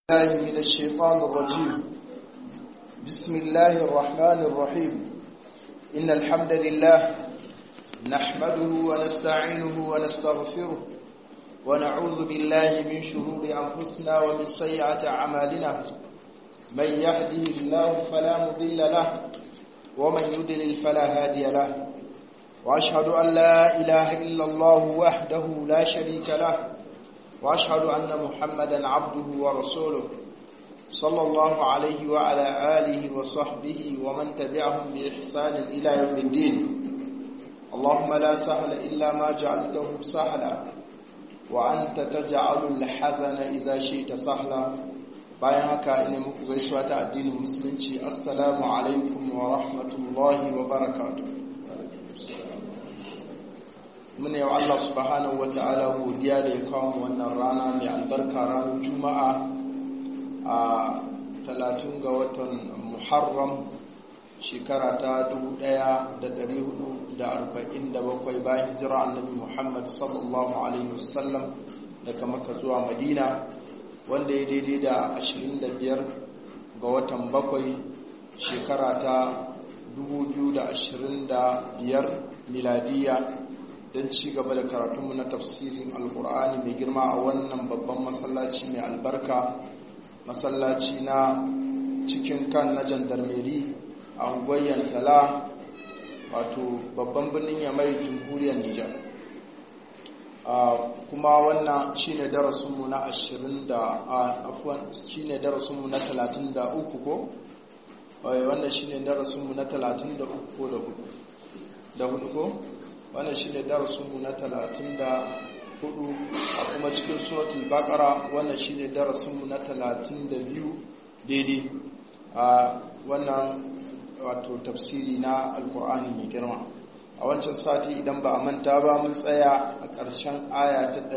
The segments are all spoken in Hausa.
الله من الشيطان الرجيم بسم الله الرحمن الرحيم إن الحمد لله نحمده ونستعينه ونستغفره ونعوذ بالله من شرور أنفسنا ومن سيئات أعمالنا من يهده الله فلا مضل له ومن يضلل فلا هادي له وأشهد أن لا إله إلا الله وحده لا شريك له وأشهد أن محمدا عبده ورسوله صلى الله عليه وعلى آله وصحبه ومن تبعهم بإحسان إلى يوم الدين اللهم لا سهل إلا ما جعلته سهلا وأنت تجعل الحزن إذا شئت سهلا bayan haka ina muku gaisuwa ta addinin musulunci assalamu alaikum wa rahmatullahi wa barakatuh muna yau Allah subhanahu wa ta'ala godiya da ya kawo wannan rana mai albarka ranar juma'a a 30 ga watan muharram shekara ta 1447 bayan hijira annabi muhammad sallallahu alaihi wasallam daga maka zuwa madina wanda ya daidai da 25 ga watan bakwai shekara ta 2025 miladiya don ci gaba da karatunmu na tafsirin alkur'ani mai girma a wannan babban masallaci mai albarka masallaci na cikin kan na jandarmeri a unguwar tala wato babban birnin yamai jamhuriyar nijar kuma wannan shine darasinmu na 20 da afwan shine darasinmu na 33 ko wannan shine darasinmu na 33 ko da hudu ko wannan shi ne darasinmu na talatin da hudu a kuma cikin suratul bakara wannan shi ne darasinmu na talatin da biyu daidai a wannan wato tafsiri na alkur'ani mai girma a wancan sati idan ba a manta ba mun tsaya a ƙarshen aya ta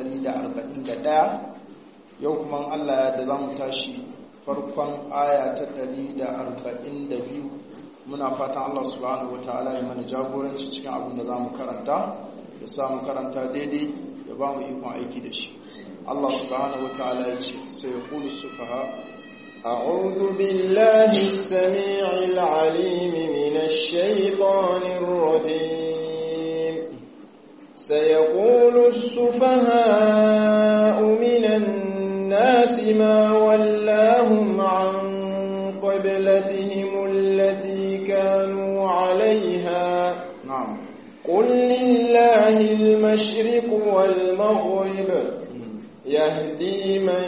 141 yau kuma allah ya da za mu tashi farkon aya ta 142 muna fatan Allah subhanahu ta'ala ya mana jagoranci cikin abin da za mu karanta ya sa mu karanta daidai ya ba mu ikon aiki da shi Allah subhanahu ta'ala ya ce sai ya kulu sufaha أعوذ بالله السميع العليم من الشيطان الرجيم سيقول السفهاء من الناس ما ولاهم عن قبلتهم التي كانوا عليها نعم قل لله المشرق والمغرب يهدي من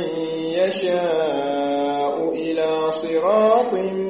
يشاء إلى صراط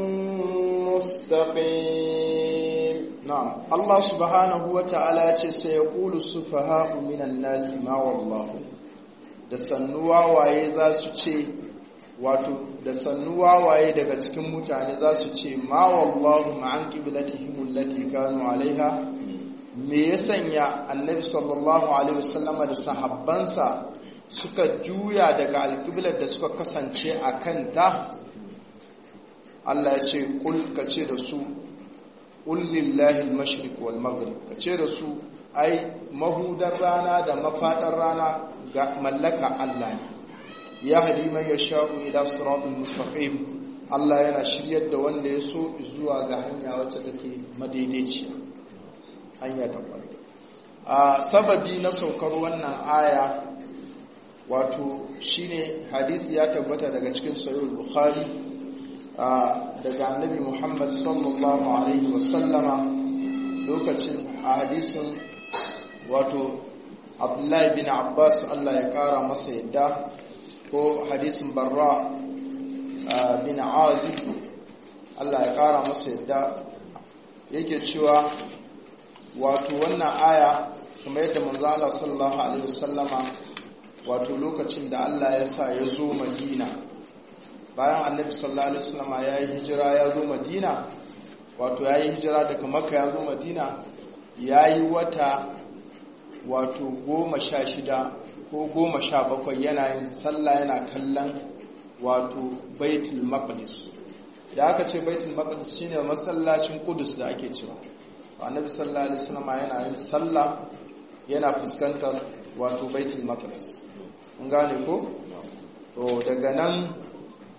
مستقيم نعم الله سبحانه وتعالى سيقول السفهاء من الناس ما والله da sannuwa waye za su ce wato da sannu wawaye daga cikin mutane za su ce ma wallahu ma'an qiblatihim allati kanu alaiha me ya sanya annabi sallallahu alaihi wasallama da sahabbansa suka juya daga alqiblar da suka kasance a kanta Allah ya ce kul ka ce da su qul lillahi al-mashriq wal maghrib ka ce da su ai mahudar rana da mafadar rana ga mallaka Allah ne ya hadi man ya sha'u ila siratul mustaqim Allah yana shiryar da wanda ya so zuwa ga hanya wacce take madaidaiciya hanya ta kwari a sababi na saukar wannan aya wato shine hadisi ya tabbata daga cikin sahih bukhari daga annabi Muhammad sallallahu alaihi wasallama lokacin a hadisin wato Abdullahi bin Abbas Allah ya kara masa yadda ko hadisin barra bin azib Allah ya kara masa yadda yake cewa wato wannan aya kuma yadda manzo Allah sallallahu alaihi wasallama wato lokacin da Allah ya sa ya zo Madina bayan Annabi sallallahu alaihi wasallama ya yi hijira ya zo Madina wato ya yi hijira daga Makka ya zo Madina ya yi wata wato goma sha shida ko goma sha bakwai yana yin sallah yana kallon wato baitul maqdis da aka ce baitul maqdis shine masallacin kudus da ake cewa annabi sallallahu alaihi wasallam yana yin sallah yana fuskantar wato baitul maqdis mun gane ko to daga nan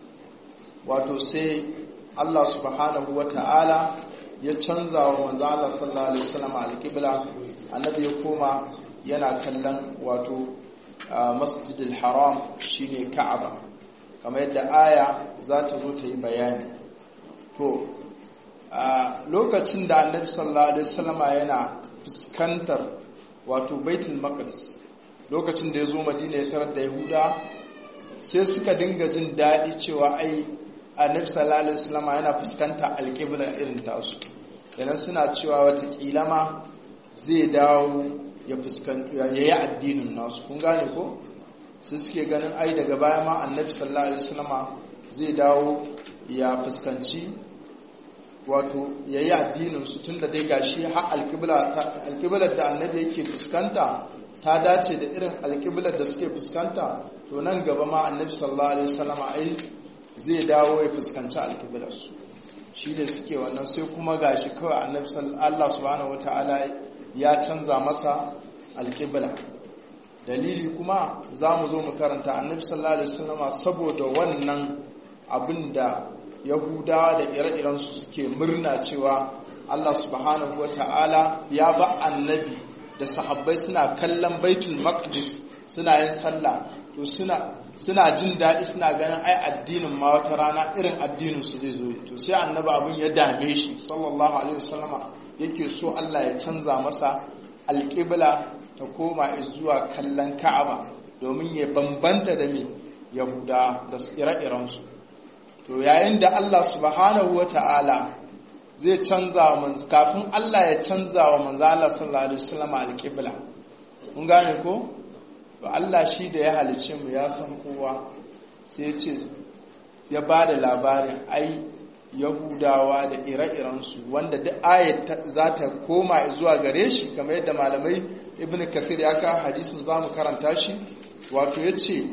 wato sai Allah subhanahu wa ta'ala ya canza wa manzo Allah sallallahu alaihi wasallam alqibla annabi ya koma yana kallon wato masjidil haram shine ka'aba kamar yadda aya za ta zo ta yi bayani to a lokacin da annabi sallallahu alaihi wasallam yana fuskantar wato baitul maqdis lokacin da ya zo madina ya tarar da yahuda sai suka dinga jin daɗi cewa ai annabi sallallahu alaihi wasallam yana fuskanta alƙibla irin tasu kenan suna cewa watakila ma zai dawo ya fuskanci ya yi addinin nasu kun gane ko su suke ganin ai daga baya ma annabi sallallahu alaihi wasallam zai dawo ya fuskanci wato ya yi addinin su tun da dai gashi har alƙiblar da annabi yake fuskanta ta dace da irin alƙiblar da suke fuskanta to nan gaba ma annabi sallallahu alaihi wasallam ai zai dawo ya fuskanci alƙiblar su shi ne suke wannan sai kuma gashi kawai annabi Allah subhanahu wataala ya canza masa alƙibla dalili kuma za mu zo mu karanta annabi sallallahu alaihi wasallam saboda wannan abin da yahudawa da ire-irensu suke murna cewa Allah subhanahu wataala ya ba annabi da sahabbai suna kallon baitul maqdis suna yin sallah to suna suna jin daɗi suna ganin ai addinin ma wata rana irin addinin su zai zo to sai annabi abin ya dame shi sallallahu alaihi wasallama yake so Allah ya canza masa alƙibla ta koma zuwa kallon Ka'aba domin ya bambanta da me Yahuda da ire-iren su to yayin da Allah subhanahu wata'ala zai canza wa kafin Allah ya canza wa manzo Allah sallallahu alaihi wasallama alƙibla kun gane ko to Allah shi da ya halice mu ya san kowa sai ce ya ba da labarin ai yahudawa da ire-irensu wanda duk ayat za ta koma zuwa gare shi kamar yadda malamai ibn kathir ya ka hadisin za mu karanta shi wato ya ce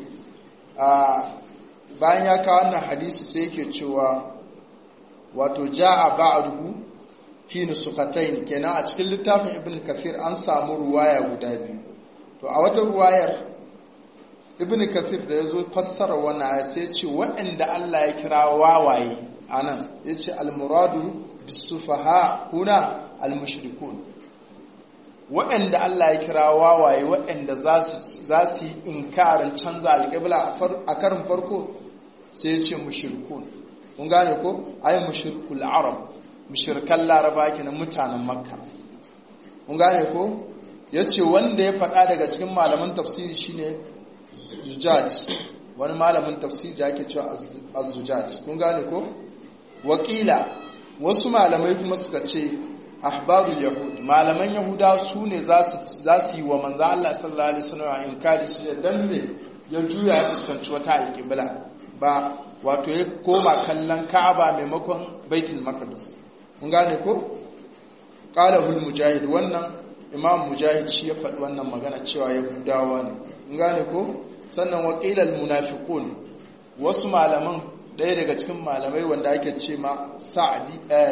bayan ya kawo wannan hadisi sai yake cewa wato ja'a ba'duhu fi nusukatayn kenan a cikin littafin ibn kathir an samu ruwaya guda biyu to a wata ruwayar ibn kathir da ya zo fassara wannan aya sai ce waɗanda Allah ya kira wawaye anan ya ce almuradu bisufaha kuna almushrikun waɗanda Allah ya kira wawaye waɗanda za su yi inkarin canza alƙibla a karin farko sai ya ce mushrikun kun gane ko ai mushrikul arab mushrikan laraba kenan mutanen makka kun gane ko ya ce wanda ya faɗa daga cikin malaman tafsiri shine zujaj wani malamin tafsiri da ake cewa az-zujaj kun gane ko wakila wasu malamai kuma suka ce ahbarul yahud malaman yahuda su ne za su yi wa manzo Allah sallallahu alaihi wasallam inkari su dan me ya juya ya fuskanci wata alƙibla ba wato ya koma kallon Ka'aba maimakon Baitul Maqdis kun gane ko qala hul mujahid wannan imam mujahid shi ya faɗi wannan magana cewa yahudawa ne kun gane ko sannan waƙilal munafiqun wasu malaman ɗaya daga cikin malamai wanda ake ce ma sa'adi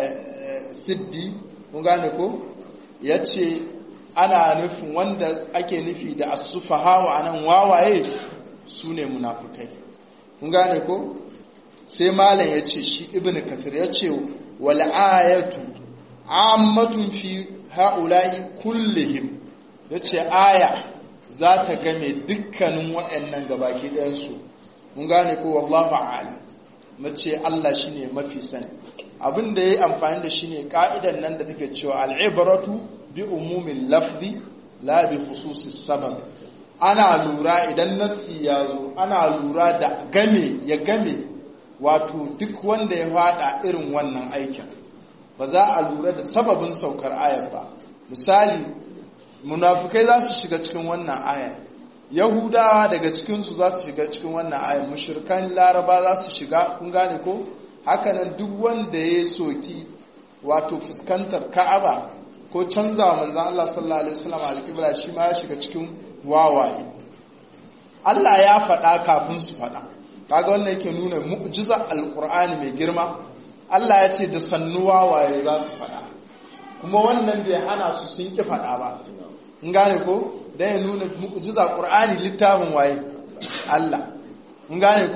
siddi kun gane ko ya ce ana nufin wanda ake nufi da asufaha wa anan wawaye su ne munafukai kun gane ko sai malam ya ce shi ibn kafir ya ce wal ayatu ammatun fi ha'ula'i kullihim ya ce aya za ta game dukkanin waɗannan gabaki ɗayansu mun gane ko wallahu a'lam mace Allah shine mafi sani abin da yayi amfani da shine ka'idan nan da take cewa al'ibratu bi umumin lafzi la bi khususis sabab ana lura idan nassi ya zo ana lura da game ya game wato duk wanda ya fada irin wannan aikin ba za a lura da sababin saukar ayar ba misali munafukai za su shiga cikin wannan ayar yahudawa daga cikinsu za su shiga cikin wannan ayar mushirkan laraba za su shiga kun gane ko hakanan duk wanda ya soki wato fuskantar ka'aba ko canza wa manzan Allah sallallahu alaihi wasallam alƙibla shi ma ya shiga cikin wawaye Allah ya faɗa kafin su faɗa kaga wannan yake nuna mu'jiza alqur'ani mai girma Allah ya ce da sannu wawaye za su faɗa kuma wannan bai hana su sun ƙi faɗa ba in gane ko dan ya nuna mu'jiza qur'ani littafin waye Allah in gane ko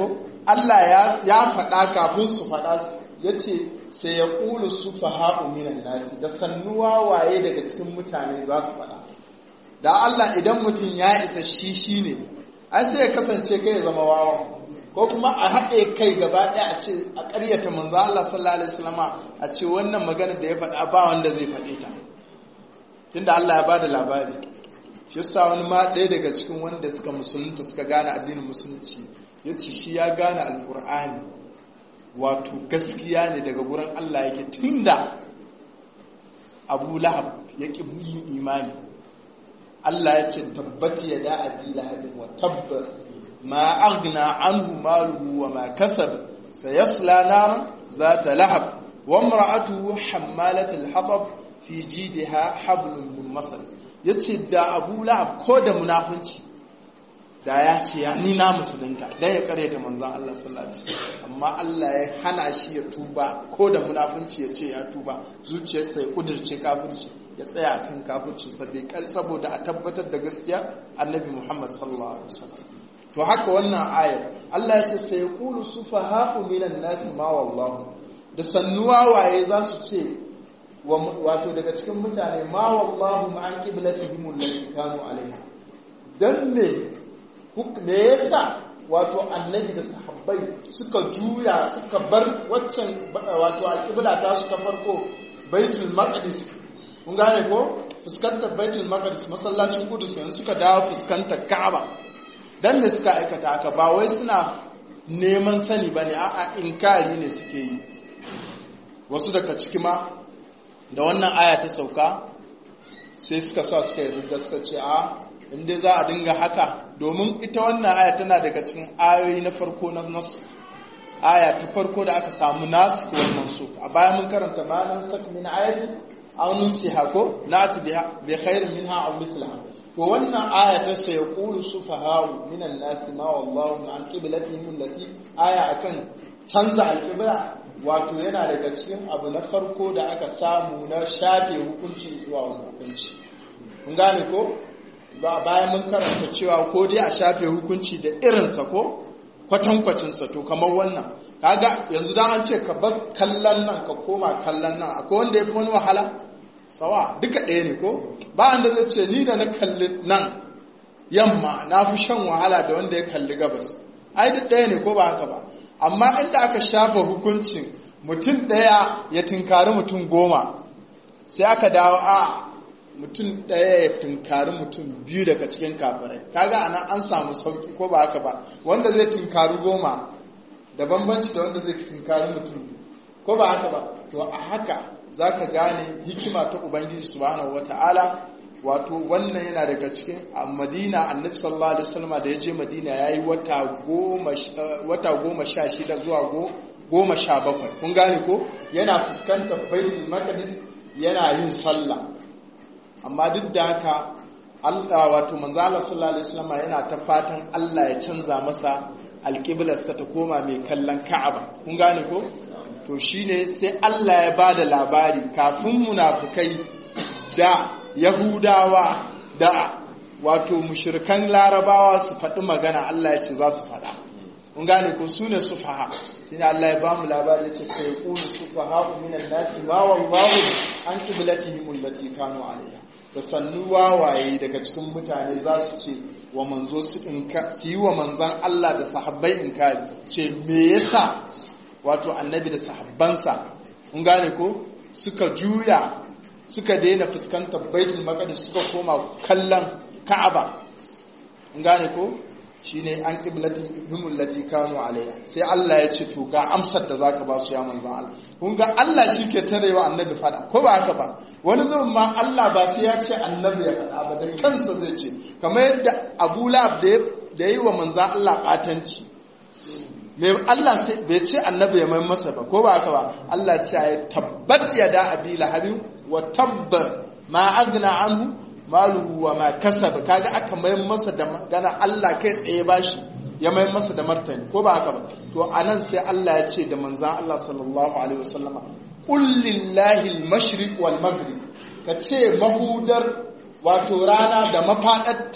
Allah ya faɗa kafin su faɗa ya ce sai ya ƙulu su faha'u minan nasi da sannuwa waye daga cikin mutane za su faɗa da Allah idan mutum ya isa shi shi ne an sai ya kasance kai ya zama wawa ko kuma a haɗe kai gaba ɗaya a ce a ƙaryata manzo Allah sallallahu alaihi wasallama a ce wannan magana da ya faɗa ba wanda zai faɗe ta tunda Allah ya bada labari shi yasa wani ma ɗaya daga cikin wanda suka musulunta suka gane addinin musulunci ya ce shi ya gane alkur'ani wato gaskiya ne daga wurin Allah yake tunda abu lahab ya ƙi yin imani Allah ya ce tabbati ya da abi lahabin wa tabbar ma aghna anhu maluhu wa ma kasab sayasla naran zata lahab wa imra'atuhu hammalatul hatab fi jidha hablum min masad yace da abu lahab ko da munafunci da ya ce ya ni na musulunta dan ya karyata manzon Allah sallallahu alaihi wasallam amma Allah ya hana shi ya tuba ko da munafunci ya ce ya tuba zuciyarsa ya kudirce kafirci ya tsaya akan kafirci sabai saboda a tabbatar da gaskiya annabi Muhammad sallallahu alaihi wasallam to haka wannan ayar Allah ya ce sai yaqulu sufaha'u minan nasi ma wallahu da sannuwa waye za su ce wato daga cikin mutane ma wallahu ma an qiblatihim allati kanu alaiha dan me me yasa wato annabi da sahabbai suka juya suka bar waccan wato alqibla ta su ta farko baitul maqdis kun gane ko fuskantar baitul maqdis masallacin kudus yanzu suka dawo fuskantar ka'aba dan da suka aikata haka ba wai suna neman sani bane a'a inkari ne suke yi wasu daga ciki ma da wannan aya ta sauka sai suka sa suka yi riga suka ce a inda za a dinga haka domin ita wannan aya tana daga cikin ayoyi na farko na nasu aya ta farko da aka samu nasu ko wannan su a bayan mun karanta ma nan sak min ayatin aw nunsiha ko na'ti bi khairin minha aw mithlaha to wannan aya ta sai yaqulu sufaha'u minan nasi ma wallahu an qiblatihim allati aya akan canza alqibla wato yana daga cikin abu na farko da aka samu na shafe hukunci zuwa wani hukunci kun gane ko ba bayan mun karanta cewa ko dai a shafe hukunci da irinsa ko kwatankwacinsa to kamar wannan kaga yanzu dan an ce ka bar kallon nan ka koma kallon nan akwai wanda ya fi wani wahala sawa duka ɗaya ne ko ba wanda zai ce ni da na kalli nan yamma na fi shan wahala da wanda ya kalli gabas ai duk ɗaya ne ko ba haka ba amma inda aka shafa hukuncin mutum ɗaya ya tinkari mutum goma sai aka dawo a mutum ɗaya ya tinkari mutum biyu daga cikin kafirai kaga anan an samu sauki ko ba haka ba wanda zai tinkari goma da bambanci da wanda zai tinkari mutum ko ba haka ba to a haka za ka gane hikima ta ubangiji subhanahu wata'ala wato wannan yana daga cikin a madina annabi sallallahu alaihi wasallam da ya je madina ya yi wata goma sha shida zuwa goma sha bakwai kun gane ko yana fuskantar baitul maqdis yana yin sallah amma duk da haka wato manzo Allah sallallahu alaihi wasallam yana ta fatan Allah ya canza masa alƙiblarsa ta koma mai kallon Ka'aba kun gane ko to shine sai Allah ya bada labari kafin munafukai da Yahudawa da wato mushrikan Larabawa su faɗi magana Allah ya ce za su faɗa kun gane ko su ne sufaha shine Allah ya bamu labari ya ce sai yaqulu sufaha minan nasi ma wallahu an qiblatihim allati kanu alaiha da sannu wawaye daga cikin mutane za su ce wa manzo su yi wa manzan Allah da sahabbai inkari ce me yasa wato annabi da sahabbansa kun gane ko suka juya suka daina fuskantar baitul maqdis suka koma kallon ka'aba kun gane ko shine an qiblati bimul lati kanu alaiha sai Allah ya ce to ga amsar da zaka ba su ya manzon Allah kun ga Allah shike tarewa annabi fada ko ba haka ba wani zaman ma Allah ba sai ya ce annabi ya fada ba da kansa zai ce kamar yadda Abu Lahab da yi wa manzon Allah batanci me Allah sai bai ce annabi ya mai masa ba ko ba haka ba Allah ce ya tabbat ya da abi lahabin wa tabba ma agna anhu maluhu wa ma kasaba kaga aka mai masa da magana Allah kai tsaye bashi ya mai masa da martani ko ba haka ba to anan sai Allah ya ce da manzan Allah sallallahu alaihi wasallama qul lillahi al-mashriq wal maghrib ka ce mahudar wato rana da mafadarta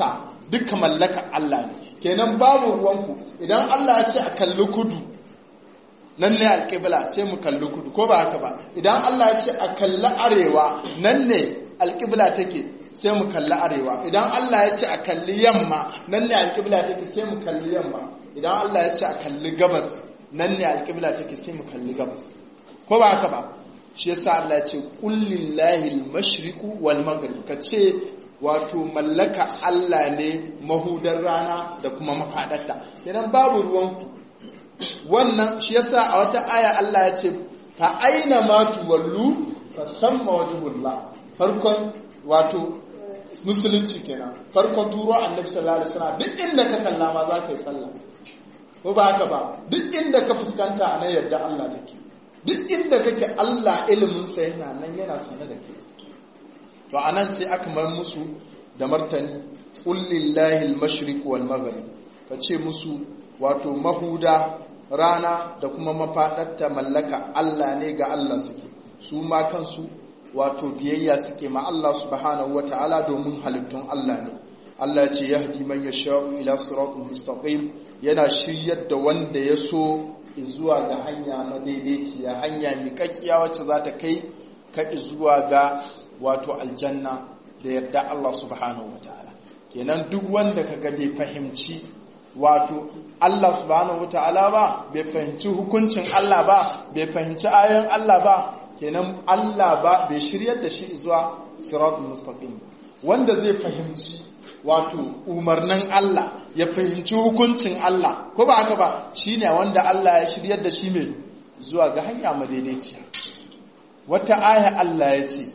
duka mallaka Allah ne kenan babu ruwanku idan Allah ya ce a kalli kudu nan ne alƙibla sai mu kalli kudu ko ba haka ba idan Allah ya ce a kalli arewa nan ne alƙibla take sai mu kalli arewa idan Allah ya ce a kalli yamma nan ne alƙibla take sai mu kalli yamma idan Allah ya ce a kalli gabas nan ne alƙibla take sai mu kalli gabas ko ba haka ba shi yasa Allah ya ce kullillahi al-mashriqu wal maghrib ka ce wato mallaka Allah ne mahudar rana da kuma mafadarta idan babu ruwan wannan shi yasa a wata aya Allah ya ce fa aina ma tuwallu fa samma wajhullah farkon wato musulunci kenan farkon turo annabi sallallahu alaihi wasallam duk inda ka kalla ma za ka yi sallah ko ba haka ba duk inda ka fuskanta a nan yadda Allah take duk inda kake Allah ilimin sa yana nan yana sane da kai to anan sai aka mar musu da martani qul lillahi al-mashriq wal maghrib kace musu wato mahuda rana da kuma mafaɗarta mallaka Allah ne ga Allah suke su ma kansu wato biyayya suke ma Allah subhanahu wa ta'ala domin halittun Allah ne Allah ce yahdi man yasha'u ila siratul mustaqim yana shiryar da wanda ya so zuwa ga hanya madaidaiciya hanya miƙaƙiya wacce za ta kai ka zuwa ga wato aljanna da yarda Allah subhanahu wa ta'ala kenan duk wanda kaga bai fahimci wato Allah subhanahu wata'ala ba bai fahimci hukuncin Allah ba bai fahimci ayoyin Allah ba kenan Allah ba bai shiryar da shi zuwa siratul mustaqim wanda zai fahimci wato umarnin Allah ya fahimci hukuncin Allah ko ba haka ba shine wanda Allah ya shiryar da shi mai zuwa ga hanya madaidaiciya wata aya Allah ya ce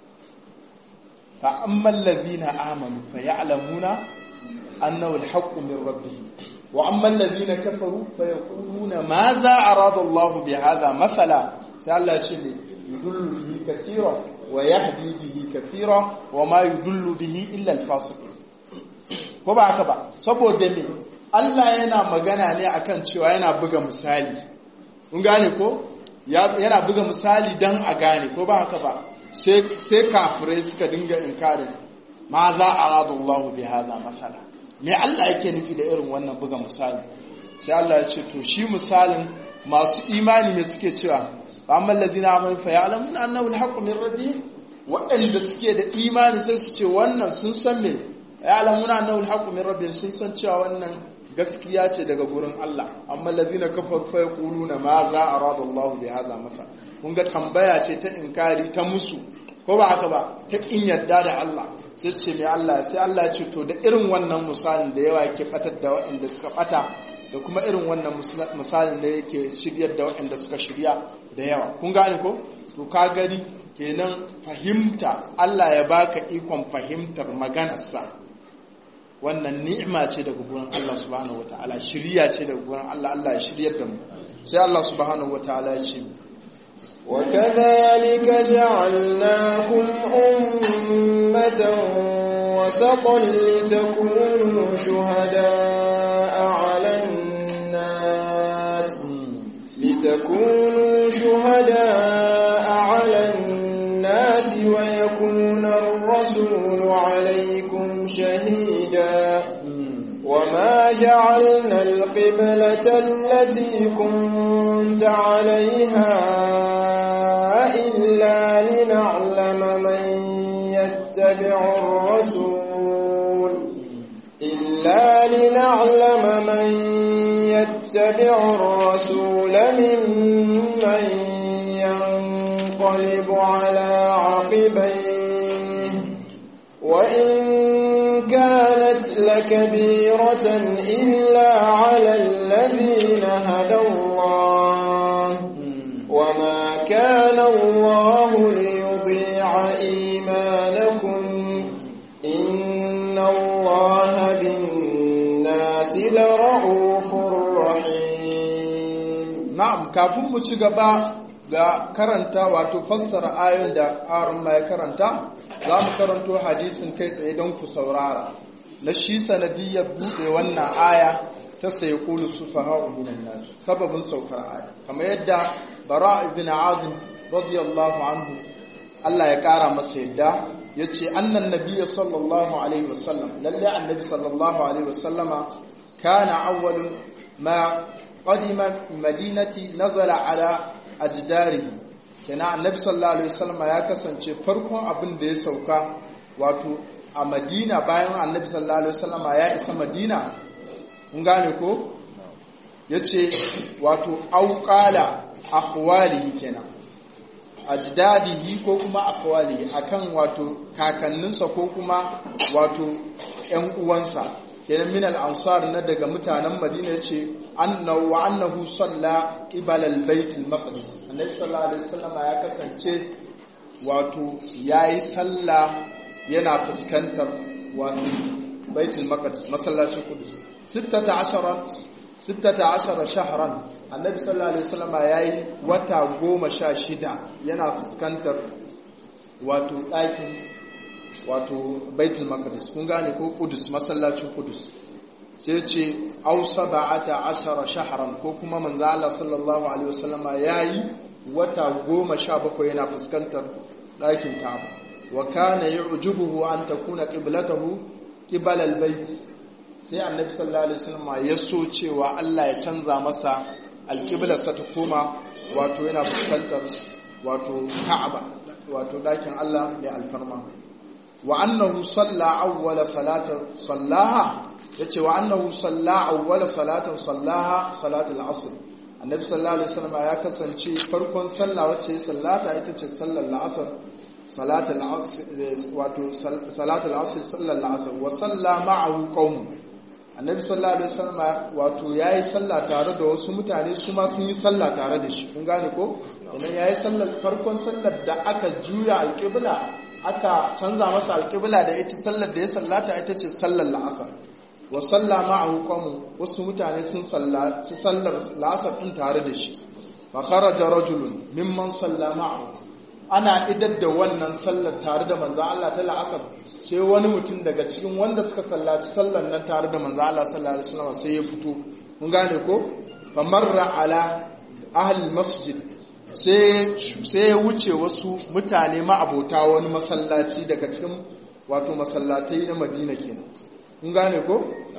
fa ammal ladina amanu fa ya'lamuna أنه الحق من ربهم وأما الذين كفروا فيقولون ماذا أراد الله بهذا مثلا سأل شيء يدل به كثيرا ويهدي به كثيرا وما يدل به إلا الفاسقين ko ba haka ba saboda me Allah yana magana ne akan cewa yana buga misali kun gane ko yana buga misali dan a gane ko ba haka ba sai kafirai suka dinga inkarin ma za a radu Allah bi hada masala me Allah yake nufi da irin wannan buga misali sai Allah ya ce to shi misalin masu imani ne suke cewa amma allazina amanu fa ya'lamuna annahu al-haqqu min rabbihim waɗanda suke da imani sai su ce wannan sun san me ya'lamuna annahu al-haqqu min rabbihim sun san cewa wannan gaskiya ce daga gurin Allah amma allazina kafaru fa yaquluna ma za arada Allah bi hadha masal kun ga tambaya ce ta inkari ta musu ko ba haka ba ta kin yarda da Allah sai ce mai Allah sai Allah ya ce to da irin wannan misalin da yawa yake batar da waɗanda suka bata da kuma irin wannan misalin da yake shiryar da waɗanda suka shirya da yawa kun gane ko to ka gani kenan fahimta Allah ya baka ikon fahimtar maganarsa wannan ni'ima ce daga gurin Allah subhanahu wataala shiriya ce daga gurin Allah Allah ya shiryar da mu sai Allah subhanahu wataala ya ce وكذلك جعلناكم أمة وسطا لتكونوا شهداء على الناس لتكونوا شهداء على الناس ويكون الرسول عليكم شهيدا وما جعلنا القبلة التي كنت عليها إلا لنعلم من يتبع الرسول إلا لنعلم من يتبع الرسول ممن ينقلب على عقبيه وإن كانت لكبيرة إلا على الذين هدى الله وما كان الله ليضيع إيمانكم إن الله بالناس لرؤوف رحيم na'am kafin mu ci gaba ga karanta wato fassara ayoyin da aron ya karanta za mu karanto hadisin kai tsaye don ku saurara na shi sanadiyyar buɗe wannan aya ta sai kulu su faha'u minan nas sababin saukar aya kamar yadda bara ibn azim radiyallahu anhu Allah ya kara masa yadda yace annan nabiyyu sallallahu alaihi wasallam lalle annabi sallallahu alaihi wasallama kana awwalu ma qadima madinati nazala ala ajdarihi kenan annabi sallallahu alaihi wasallama ya kasance farkon abin da ya sauka wato a madina bayan annabi sallallahu alaihi wasallama ya isa madina kun gane ko yace wato auqala akhwalihi kenan ajdadihi ko kuma akhwalihi akan wato kakanninsa ko kuma wato ƴan uwansa kenan min al-ansar na daga mutanen Madina yace annahu wa annahu salla qibala al-bait al-maqdis annabi sallallahu alaihi wasallam ya kasance wato yayi sallah yana fuskantar wato baitul maqdis masallacin qudus 16 16 shahran annabi sallallahu alaihi wasallam yayi wata goma sha shida yana fuskantar wato ɗakin wato baitul maqdis kun gane ko qudus masallacin qudus sai ce aw sab'ata ashara shahran ko kuma manzo Allah sallallahu alaihi wasallam yayi wata goma sha bakwai yana fuskantar ɗakin Ka'aba wa kana yu'jibuhu an takuna qiblatuhu qibala al-bait sai annabi sallallahu alaihi wasallam ya so cewa Allah ya canza masa alƙiblarsa ta koma wato yana fuskantar wato Ka'aba wato ɗakin Allah mai alfarma wa annahu salla awwala salata sallaha yace wa annahu salla awwala salatan sallaha salatul asr annabi sallallahu alaihi wasallam ya kasance farkon sallah wacce ya sallata ita ce sallar la'asar salatul asr wato salatul asr sallar la'asar wa salla ma'ahu qaum annabi sallallahu alaihi wasallam wato yayi sallah tare da wasu mutane su ma sun yi sallah tare da shi kun gane ko idan yayi sallar farkon sallar da aka juya alqibla aka canza masa alqibla da ita sallar da ya sallata ita ce sallar la'asar wa salla ma'ahu qawmu wasu mutane sun sallaci sallar la'asar din tare da shi fa kharaja rajulun mimman salla ma'ahu ana idar da wannan sallar tare da manzo Allah ta la'asar sai wani mutum daga cikin wanda suka sallaci sallar nan tare da manzo Allah sallallahu alaihi wasallam sai ya fito mun gane ko fa marra ala ahli masjid sai sai ya wuce wasu mutane ma abota wani masallaci daga cikin wato masallatai na Madina kenan mun gane ko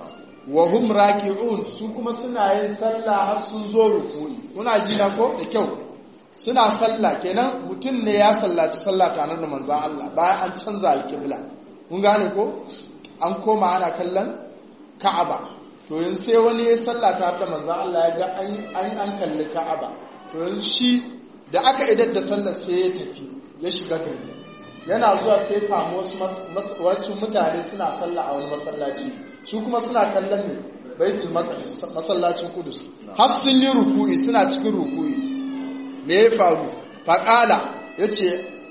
wa hum raki'un su kuma suna yin sallah har sun zo ruku'i kuna ji na ko da kyau suna sallah kenan mutum ne ya sallaci sallah tare da manzon Allah bayan an canza alƙibla kun gane ko an koma ana kallon Ka'aba to yanzu sai wani ya sallah tare da manzon Allah ya ga an an kalli Ka'aba to yanzu shi da aka idar da sallar sai ya tafi ya shiga gari yana zuwa sai ya samu wasu mutane suna sallah a wani masallaci su kuma suna kallon ne baitul maqdis masallacin kudus har sun yi ruku'i suna cikin ruku'i me ya faru faqala yace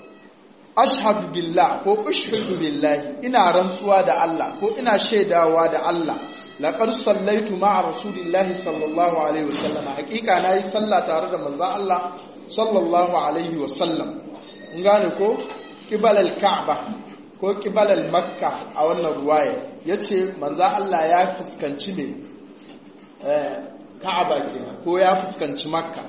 ashhadu billah ko ushhidu billahi ina rantsuwa da Allah ko ina shaidawa da Allah laqad sallaitu ma'a rasulillahi sallallahu alaihi wasallam hakika nayi sallah tare da manzon Allah sallallahu alaihi wasallam in gane ko kibalal ka'ba ko kibalal makka a wannan ruwaya yace manzo Allah ya fuskanci me eh ka'aba kenan ko ya fuskanci makka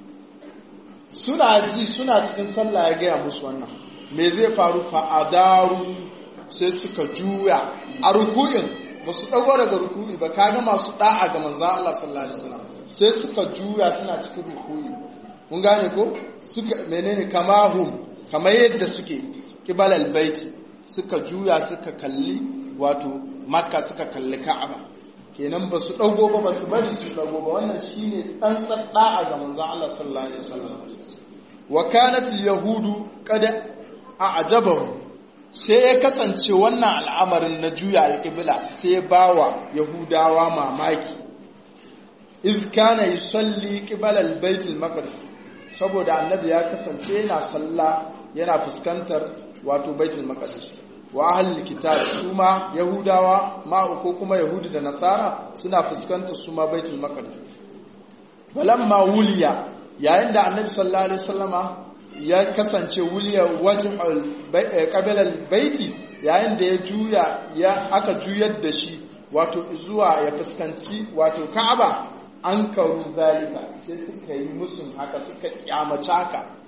suna ji suna cikin sallah ya gaya musu wannan me zai faru fa adaru sai suka juya a ruku'in ba su dago daga ruku'i ba kaga masu da'a ga manzo Allah sallallahu alaihi wasallam sai suka juya suna cikin ruku'i mun gane ko suka menene kamahum kamar yadda suke kibal albaiti suka juya suka kalli wato makka suka kalli ka'aba kenan ba su dago ba ba su bari su dago ba wannan shine tsantsar da'a ga manzon Allah sallallahu alaihi wasallam wa kanat alyahudu qad a'jabahu sai ya kasance wannan al'amarin na juya alƙibla sai bawa yahudawa mamaki iz kana yusalli qibala albayt almaqdis saboda annabi ya kasance yana sallah yana fuskantar wato baitul maqdis wa ahlul kitab su ma yahudawa ma ko kuma yahudi da nasara suna fuskantar su ma baitul maqdis walamma wuliya yayin da annabi sallallahu alaihi wasallama ya kasance wuliya wajhul qabilal baiti yayin da ya juya ya aka juyar da shi wato zuwa ya fuskanci wato ka'aba an karu zalika sai suka yi musun haka suka kyamace haka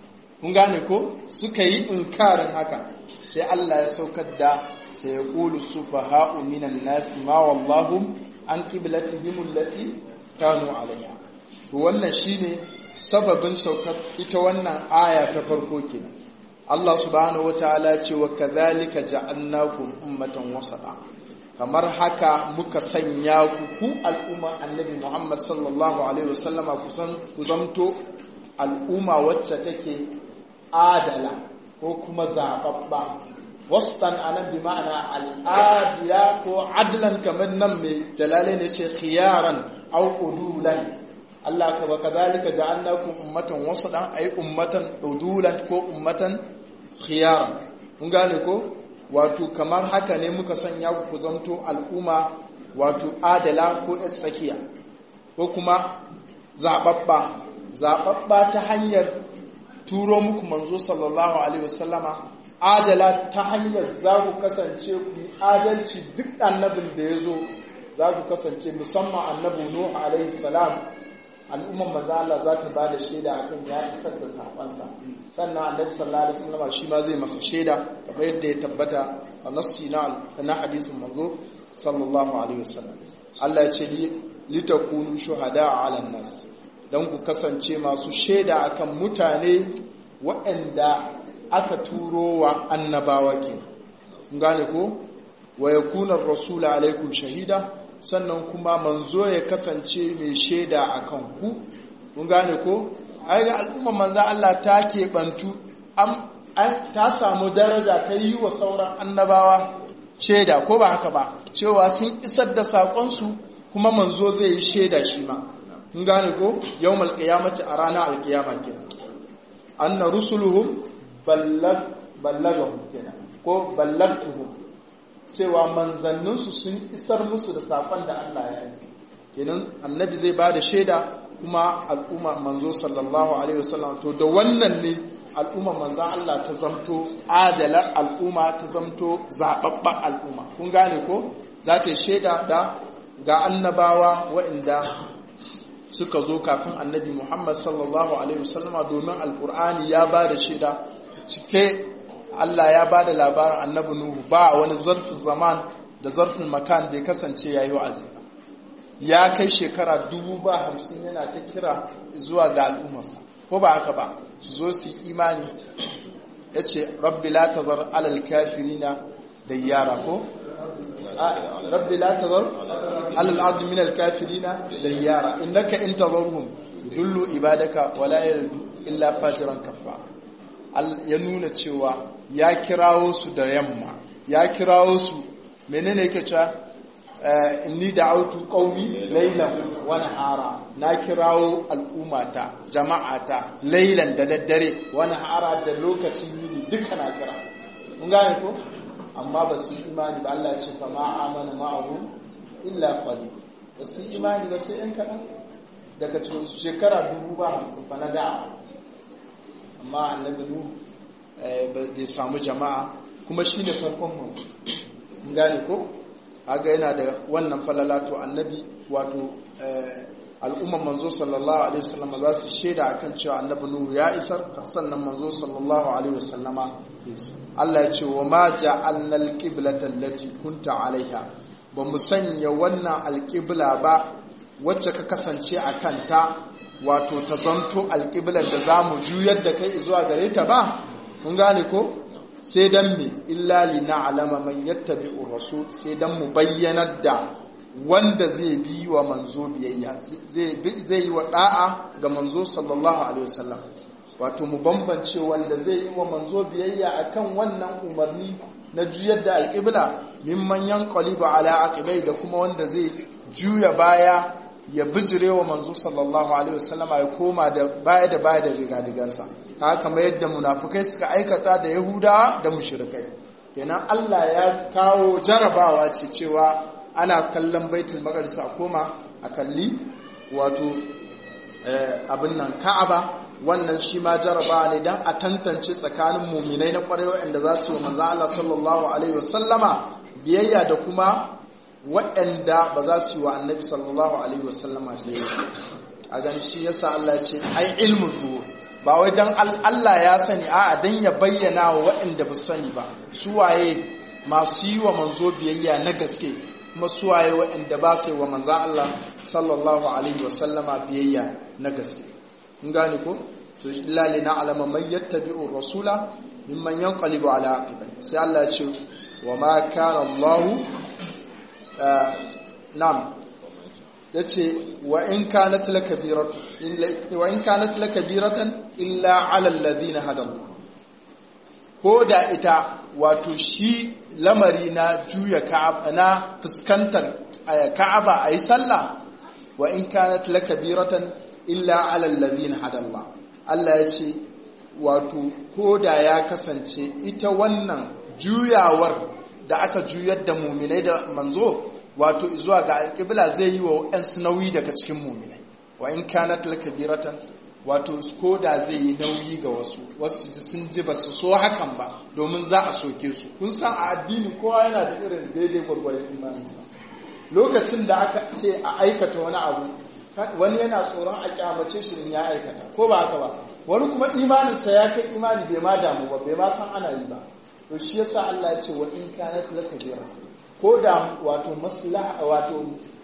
kun gane ko suka yi inkarin haka sai Allah ya saukar da sai ya qulu sufaha'u minan nasi ma wallahu an qiblatihim allati kanu alayha to wannan shine sababin saukar ita wannan aya ta farko kenan Allah subhanahu wataala ya ce wa kadhalika ja'alnakum ummatan wasata kamar haka muka sanya ku ku al'umma annabi Muhammad sallallahu alaihi wasallama kusan ku zamto al'umma wacce take adala ko kuma zababba wastan anan bi ma'ana al'adiya ko adlan kamar nan mai jalale ne ce khiyaran au udulan Allah ka ba kadhalika ja'alnakum ummatan wasatan ay ummatan udulan ko ummatan khiyaran kun gane ko wato kamar haka ne muka sanya ku zanto al'umma wato adala ko tsakiya ko kuma zababba zababba ta hanyar turo muku manzo sallallahu alaihi wasallama adala ta hanyar za ku kasance ku adalci duk annabin da ya zo za ku kasance musamman annabi nuhu alaihi salam al'umman manzo Allah za ta ba da shaida akan ya isar da safansa sannan annabi sallallahu alaihi wasallam shi ma zai masa shaida kamar yadda ya tabbata a nassi na na hadisin manzo sallallahu alaihi wasallam Allah ya ce litakunu shuhada ala nas dan ku kasance masu shaida akan mutane waɗanda aka turo wa annabawa ke kun gane ko wa yakuna ar-rasulu alaikum shahida sannan kuma manzo ya kasance mai shaida akan ku kun gane ko ai ga al'ummar manzo Allah ta keɓantu ta samu daraja ta yi wa sauran annabawa shaida ko ba haka ba cewa sun isar da saƙonsu kuma manzo zai yi shaida shi ma kun gane ko yau malƙiyamaci a ranar alƙiyama ke anna rusuluhum ballagahum kenan ko ballagtuhum cewa manzanninsu sun isar musu da saƙon da Allah ya yi kenan annabi zai ba da shaida kuma al'umma manzo sallallahu alaihi wasallam to da wannan ne al'umma manzan Allah ta zamto adalar al'umma ta zamto zababban al'umma kun gane ko za ta yi shaida da ga annabawa waɗanda suka zo kafin annabi Muhammad sallallahu alaihi wasallama domin alkur'ani ya ba da shaida cike Allah ya ba da labarin annabi Nuhu ba wani zarfin zaman da zarfin makan bai kasance yayi wa'azi ya kai shekara dubu ba hamsin yana ta kira zuwa ga al'ummarsa ko ba haka ba su zo su imani ya ce rabbi la tazar alal kafirina da yara ko rabbi la tazar alal ardi min al kafirina da yara innaka in tazarhum dullu ibadaka wala yalidu illa fajiran kafa ya nuna cewa ya kirawo su da yamma ya kirawo su menene yake cewa inni da'autu qaumi laylan wa nahara na kirawo al'ummata jama'ata laylan da daddare wa nahara da lokacin yini duka na kira mun gane ko amma ba su imani ba Allah ya ce fa ma amana ma'ahu illa qalil ba su imani ba sai yan kaɗan daga cikin shekara dubu ba hamsin fa na da'a amma annabi nu bai samu jama'a kuma shine farkon mu mun gane ko haga yana da wannan falalato annabi wato al'umman manzo sallallahu alaihi wasallam za su shaida akan cewa annabi nuhu ya isar sannan manzo sallallahu alaihi wasallama Allah ya ce wa ma ja'alna al-qiblata allati kunta alaiha ba mu sanya wannan alqibla ba wacce ka kasance a kanta wato ta zanto alqiblar da zamu juyar da kai zuwa gare ta ba mun gane ko sai dan me illa li na'lama man yattabi'u rasul sai dan mu bayyanar da wanda zai bi wa manzo biyayya zai zai yi wa da'a ga manzo sallallahu alaihi wasallam wato mu bambance wanda zai yi wa manzo biyayya akan wannan umarni na juyar da alqibla mimman yanqalibu ala aqibai da kuma wanda zai juya baya ya bijire wa manzo sallallahu alaihi wasallam ya koma da baya da baya da rigadigansa haka kamar yadda munafukai suka aikata da yahudawa da mushrikai kenan Allah ya kawo jarabawa ce cewa ana kallon baitul maqdis a koma a kalli wato abin nan ka'aba wannan shi ma jarabawa ne dan a tantance tsakanin muminai na kwarai waɗanda za su yi manzo Allah sallallahu alaihi wasallama biyayya da kuma waɗanda ba za su yi wa annabi sallallahu alaihi wasallama biyayya a gan shi yasa Allah ce ai ilmu zuwa ba wai dan Allah ya sani a'a dan ya bayyana wa waɗanda ba sani ba su waye masu yi wa manzo biyayya na gaske kuma su waye waɗanda ba su yi wa manzan Allah sallallahu alaihi wa sallama biyayya na gaske kun gane ko to illa lina alama man yattabi'u rasula mimman yanqalibu ala aqibai sai Allah ya ce wa ma kana Allah nam yace wa in kanat lakabiratu wa in kanat lakabiratan illa ala alladhina hadahu ko da ita wato shi lamari na juya ka'aba na fuskantar ka'aba ayi sallah wa in kanat lakabiratan illa ala alladhina hadallah Allah ya ce wato ko da ya kasance ita wannan juyawar da aka juyar da muminai da manzo wato zuwa ga alƙibla zai yi wa ‘yansu nauyi daga cikin muminai wa in kanat lakabiratan wato ko da zai yi nauyi ga wasu wasu ji sun ji ba su so hakan ba domin za a soke su kun san a addini kowa yana da irin daidai gwargwaron imaninsa lokacin da aka ce a aikata wani abu wani yana tsoron a kyamace shi in ya aikata ko ba haka ba wani kuma imaninsa ya kai imani bai ma damu ba bai ma san ana yi ba to shi yasa Allah ya ce wa in kanat lakabira ko da wato maslaha wato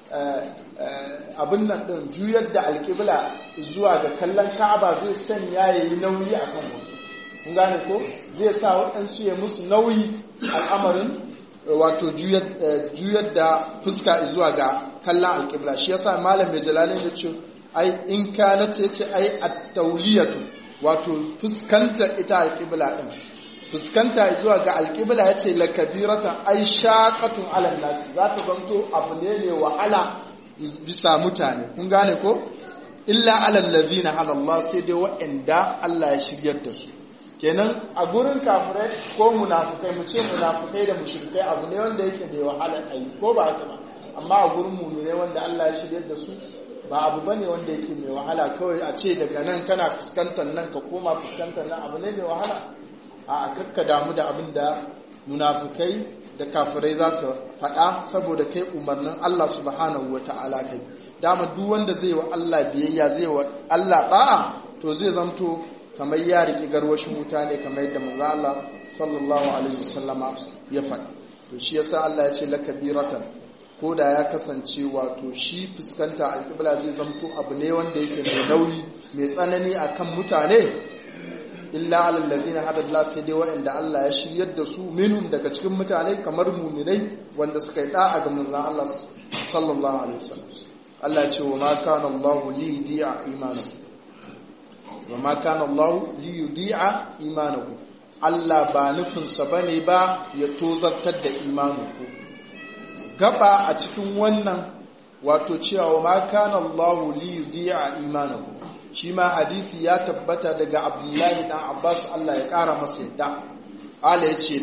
abin nan din juyar da alƙibla zuwa ga kallon Ka'aba zai sanya yayi nauyi akan wasu kun gane ko zai sa waɗansu ya musu nauyi al'amarin wato juyar da fuska zuwa ga kallon alƙibla shi yasa malam mai jalalin ya ce ai in kana ce ce ai at-tawliyatu wato fuskanta ita alƙibla din fuskanta zuwa ga alƙibla ya ce lakabiratan ai shaƙatun alal nasi za ta zanto abu ne mai wahala bisa mutane kun gane ko illa alal ladina halallah sai dai waɗanda Allah ya shiryar da su kenan a gurin kafirai ko munafukai mu ce munafukai da mushrikai abu ne wanda yake mai wahala ai ko ba haka ba amma a gurin mu'minai wanda Allah ya shiryar da su ba abu bane wanda yake mai wahala kawai a ce daga nan kana fuskantar nan ka koma fuskantar nan abu ne mai wahala a kakka damu da abin da munafukai da kafirai za su faɗa saboda kai umarnin Allah subhanahu wa ta'ala kai dama duk wanda zai wa Allah biyayya zai wa Allah ɗa'a to zai zamto kamar ya riƙi garwashin wuta ne kamar yadda manzo Allah sallallahu alaihi wasallama ya faɗa to shi yasa Allah ya ce lakabiratan ko da ya kasance wato shi fuskanta alƙibla zai zamto abu ne wanda yake mai nauyi mai tsanani akan mutane illa alal ladina hada Allah sai dai waɗanda Allah ya shiryar da su minhum daga cikin mutane kamar mu'minai wanda suka yi da'a ga manzon Allah sallallahu alaihi wasallam Allah ya ce wa ma kana Allah li yudi'a imanakum wa ma kana Allah li yudi'a imanakum Allah ba nufin sa bane ba ya tozartar da imaninku gaba a cikin wannan wato cewa wa ma kana Allah li yudi'a imanakum shi ma hadisi ya tabbata daga abdullahi dan abbas allah ya kara masa yadda ala ya ce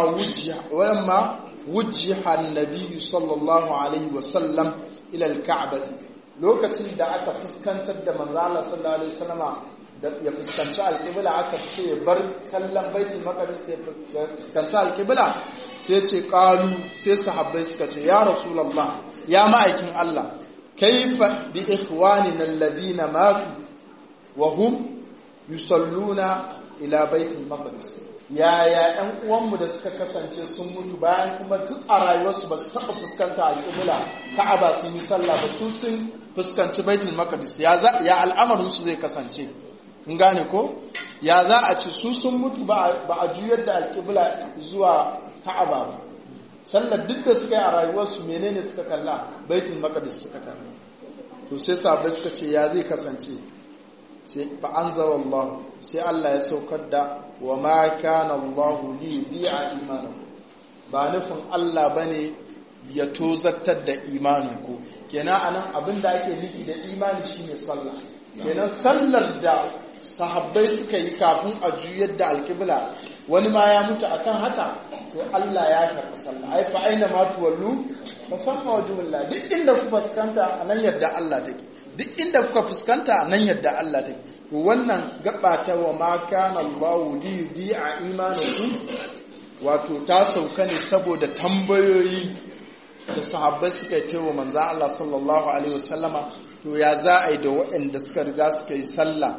lamma wujjiha annabi sallallahu alaihi wasallam ila alka'bati lokacin da aka fuskantar da manzo Allah sallallahu alaihi wasallama da ya fuskanci alqibla aka ce bar kallon baitul maqdis ya fuskanci alqibla sai ce qalu sai sahabbai suka ce ya rasulullah ya ma'aikin Allah kaifa bi ikhwanina alladhina matu wa hum yusalluna ila baitul maqdis yaya ɗan uwanmu da suka kasance sun mutu bayan kuma duk a rayuwarsu ba su taɓa fuskanta al'umula ka'aba sun yi sallah ba su sun fuskanci baitul maqdis ya ya al'amarin su zai kasance in gane ko ya za a ce su sun mutu ba a juyar da alƙibla zuwa ka'aba ba sallar duk da suka yi a rayuwarsu menene suka kalla baitul maqdis suka kalla to sai sahabbai suka ce ya zai kasance sai fa anzalallahu sai Allah ya saukar da wa ma kana Allah li yudi'a imanakum ba nufin Allah bane ya tozartar da imaninku kenan anan abin da ake nufi da imani shine sallah kenan sallar da sahabbai suka yi kafin a juyar da alkibla wani ma ya mutu akan haka to Allah ya karɓi sallah ai fa aina ma tuwallu fa famma wajhullah duk inda ku fuskanta anan yadda Allah take duk inda kuka fuskanta nan yadda Allah take to wannan gaba ta wa ma kana Allahu li yudi'a imanakum wato ta sauka ne saboda tambayoyi da sahabbai suka yi wa manzo Allah sallallahu alaihi wasallama to ya za a yi da waɗanda suka riga suka yi sallah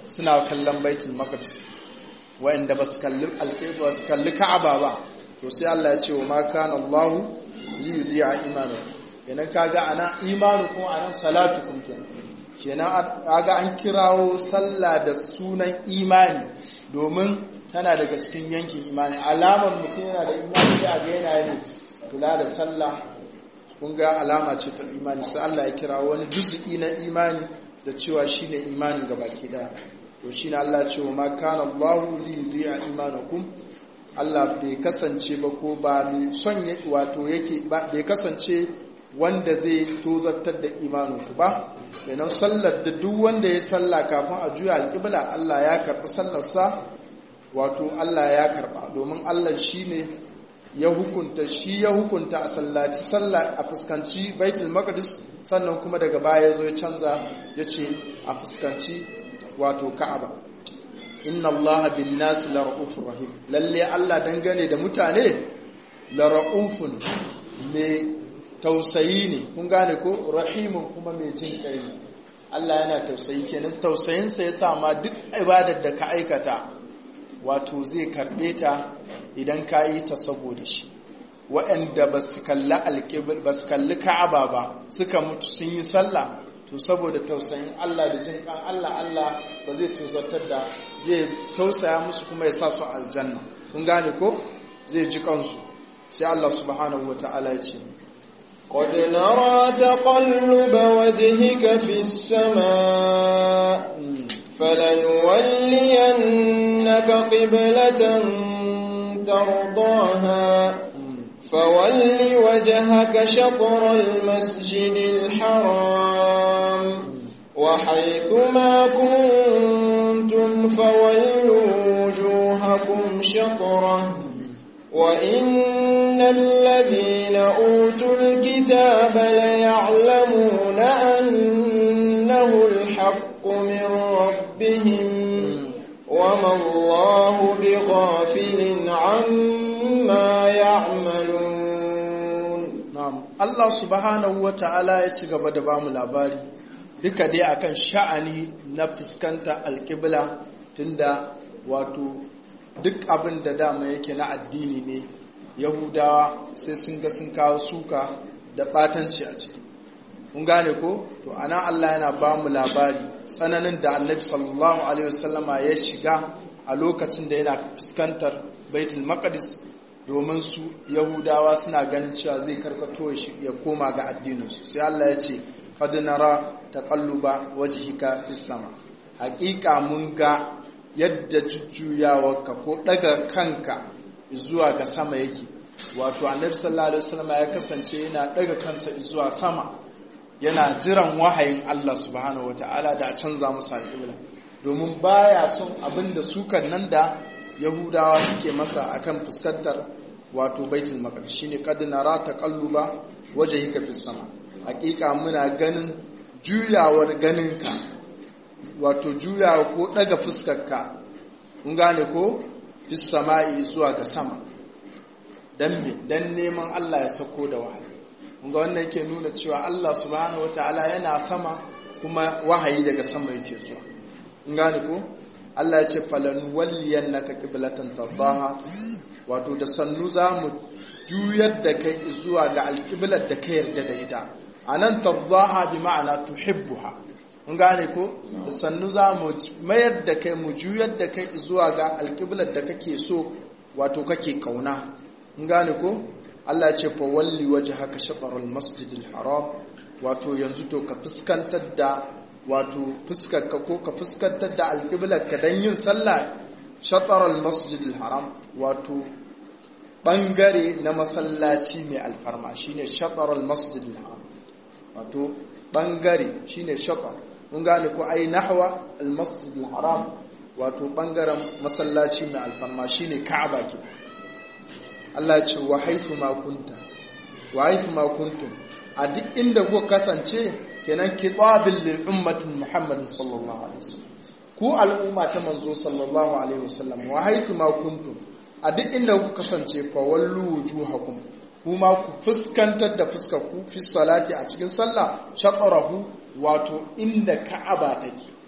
suna kallon baitul maqdis wa'anda ba su kalli alƙibla su kalli ka'aba ba to sai Allah ya ce wa ma kana Allah li yudi'a imanakum kenan kaga ana imanukum anan salatukum kenan kenan kaga an kirawo sallah da sunan imani domin tana daga cikin yankin imani alamar mutum yana da imani sai a ga yana yin kula da sallah kun ga alama ce ta imani sai Allah ya kira wani juz'i na imani da cewa shine imanin gabaki daya to shine Allah ya ce wa ma kana Allahu li yudi'a imanakum Allah bai kasance ba ko ba mai son wato yake bai kasance wanda zai tozartar da imaninku ba kenan sallar da duk wanda ya salla kafin a juya alƙibla Allah ya karɓi sallarsa wato Allah ya karɓa domin Allah shi ne ya hukunta shi ya hukunta a sallaci sallah a fuskanci baitul maqdis sannan kuma daga baya ya zo ya canza ya ce a fuskanci wato ka'aba inna allaha bin nasi la ra'ufur rahim lalle Allah dangane da mutane la ra'ufun mai tausayi ne kun gane ko rahimun kuma mai jin kai Allah yana tausayi kenan tausayinsa ya sa ma duk ibadar da ka aikata wato zai karbe ta idan ka yi ta saboda shi waɗanda ba su kalli ka'aba ba suka mutu sun yi sallah to saboda tausayin Allah da jin kan Allah Allah ba zai tozartar da zai tausaya musu kuma ya sa su aljanna kun gane ko zai ji kansu sai Allah subhanahu wa ta'ala ya ce قد نرى تقلب وجهك في السماء فلنولينك قبلة ترضاها فول وجهك شطر المسجد الحرام وحيث ما كنتم فولوا وجوهكم شطره وإن الذين أوتوا الكتاب ليعلمون أنه الحق من ربهم وما الله بغافل عما يعملون na'am Allah subhanahu wata'ala ya ci gaba da bamu labari duka dai akan sha'ani na fuskanta alƙibla tunda wato duk abin da dama yake na addini ne yahudawa sai sun ga sun kawo suka da ɓatanci a ciki kun gane ko to ana Allah yana ba mu labari tsananin da annabi sallallahu alaihi wasallama ya shiga a lokacin da yana fuskantar baitul maqdis domin su yahudawa suna ganin cewa zai karkato ya koma ga addininsu sai Allah ya ce qad nara taqalluba wajhika fis sama haƙiƙa mun ga yadda jujjuyawarka ko daga kanka zuwa ga sama yake wato annabi sallallahu alaihi wasallam ya kasance yana daga kansa zuwa sama yana jiran wahayin Allah subhanahu wataala da a canza masa alƙibla domin baya son abin da sukan nan da yahudawa suke masa akan fuskantar wato baitul maqdis shine qad nara taqalluba wajhika fis sama hakika muna ganin juyawar ganinka wato juyawa ko daga fuskarka kun gane ko fis sama'i zuwa ga sama dan me dan neman Allah ya sako da wahayi kun ga wannan yake nuna cewa Allah subhanahu wataala yana sama kuma wahayi daga sama yake zuwa kun gane ko Allah ya ce falan walliyannaka qiblatan tardaha wato da sannu zamu juyar da kai zuwa ga alqiblar da ka yarda da ita anan tardaha bi ma'ana tuhibbuha mun gane ko da sannu zamu mayar da kai mu juyar da kai zuwa ga alqiblar da kake so wato kake kauna mun gane ko Allah ya ce fa walli wajhaka shatr al-masjid al-haram wato yanzu to ka fuskantar da wato fuskarka ko ka fuskantar da alƙiblarka don yin sallah shatarar masjidil haram wato ɓangare na masallaci mai alfarma shine shatarar masjidil haram wato ɓangare shine shatar mun gane ko ai nahwa almasjidil haram wato ɓangaren masallaci mai alfarma shine ka'aba ke Allah ce wa haifu ma kunta wa haifu ma kuntum a duk inda kuka kasance kenan kitabin lil ummatin muhammadin sallallahu alaihi wasallam ku al'umma ta manzo sallallahu alaihi wasallam wa haythu ma kuntum a duk inda ku kasance fa wallu wujuhakum kuma ku fuskantar da fuskar ku fi salati a cikin sallah shaqarahu wato inda ka'aba take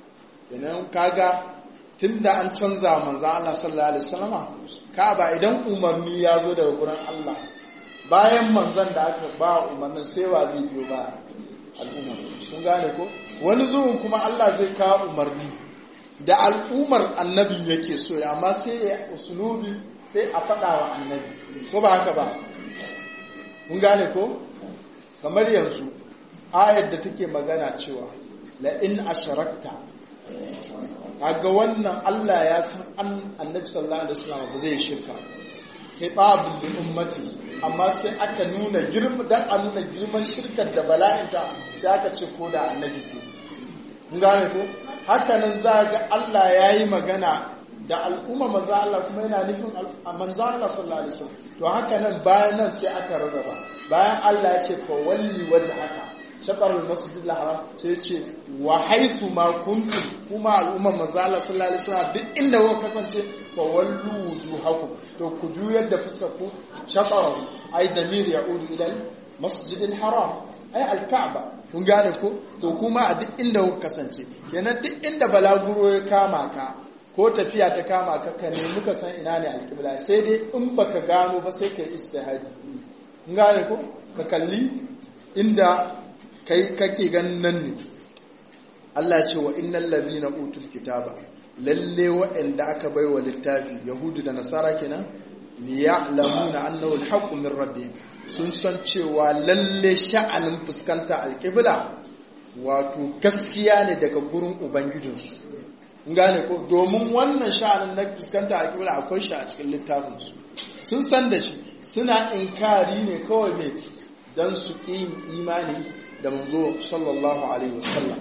kenan kaga tunda an canza manzon Allah sallallahu alaihi wasallama Ka'aba idan umarni ya zo daga gurin Allah bayan manzon da aka ba umarnin sai wa zai biyo ba al'ummar sun gane ko wani zuwan kuma Allah zai kawo umarni da al'ummar annabin yake so amma sai ya usulubi sai a faɗa wa annabi ko ba haka ba mun gane ko kamar yanzu ayar da take magana cewa la in asharakta kaga wannan Allah ya san annabi sallallahu alaihi wasallam ba zai shirka hitabun bi ummati amma sai aka nuna girma dan a nuna girman shirkar da bala'inta sai aka ce ko da annabi sai mun gane ko haka nan za ga Allah yayi magana da al'umma manzo Allah kuma yana nufin manzo Allah sallallahu alaihi wasallam to haka nan bayan nan sai aka rarraba bayan Allah ya ce fa walli wajhaka shatar al-masjid al-haram sai ya ce wa haythu ma kuntum kuma al'umma manzo Allah sallallahu alaihi wasallam duk inda kuka kasance fa wallu wujuhakum to ku juyar da fusaku shatar ai damir ya'udu ila al-masjid al-haram ai al-ka'ba kun gane ko to kuma a duk inda kuka kasance kenan duk inda balaguro ya kama ka ko tafiya ta kama ka ka nemi ka san ina ne alƙibla sai dai in baka gano ba sai ka yi istihadi in gane ko ka kalli inda kai kake ganin nan ne Allah ce wa innal ladina utul kitaba lalle wa'anda aka baiwa littafi yahudu da nasara kenan liya'lamuna annahu alhaqqu min rabbihim sun san cewa lalle sha'anin fuskanta alƙibla wato gaskiya ne daga gurin ubangijinsu gane ko domin wannan sha'anin na fuskanta a kibla akwai shi a cikin littafinsu sun san da shi suna inkari ne kawai ne don su ƙi imani da manzo sallallahu alaihi wasallam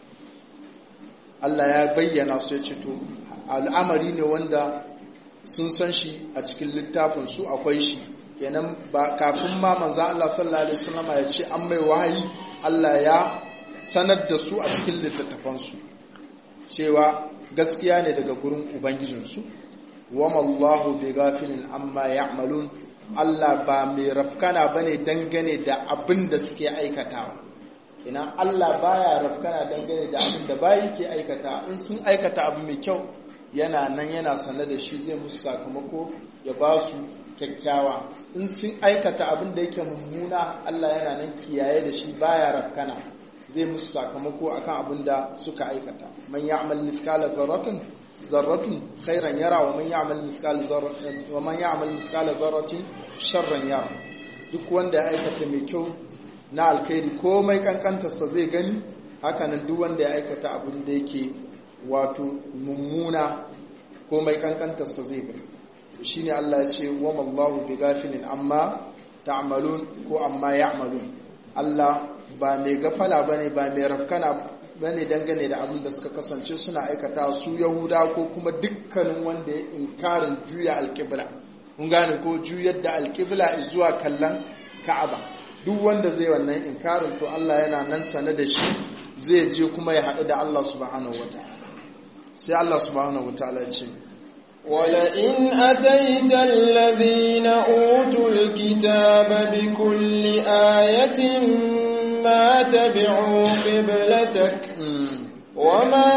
Allah ya bayyana su ya ce to al'amari ne wanda sun san shi a cikin littafinsu akwai shi kenan ba kafin ma manzo Allah sallallahu alaihi wasallam ya ce an mai wahayi Allah ya sanar da su a cikin littattafansu cewa gaskiya ne daga gurin ubangijinsu wama Allahu bi ghafilin amma ya'malun Allah ba mai rafkana bane dangane da abin da suke aikatawa ina Allah baya rafkana dangane da abin da bayi ke aikata in sun aikata abu mai kyau yana nan yana sane da shi zai musu sakamako ya ba su kyakkyawa in sun aikata abin da yake mummuna Allah yana nan kiyaye da shi baya rafkana zai musu sakamako akan abin da suka aikata man ya'mal mithqala dharratin dharratin khairan yara wa man ya'mal mithqala dharratin wa man ya'mal mithqala dharratin sharran yara duk wanda ya aikata mai kyau na alkhairi komai kankantarsa zai gani hakanan duk wanda ya aikata abin da yake wato mummuna komai kankantarsa zai gani shine Allah ya ce wa mallahu bi ghafilin amma ta'malun ko amma ya'malun Allah ba mai gafala ba ne ba mai rafkana ba ne dangane da abin da suka kasance suna aikata su yahuda ko kuma dukkanin wanda ya inkarin juya alkibla kun gane ko juyar da alkibla zuwa kallon ka'aba duk wanda zai wannan inkarin to Allah yana nan sane da shi zai je kuma ya haɗu da Allah subhanahu wataala sai Allah subhanahu wataala ya ce ولئن أتيت الذين أوتوا الكتاب بكل آية ما تبعوا قبلتك وما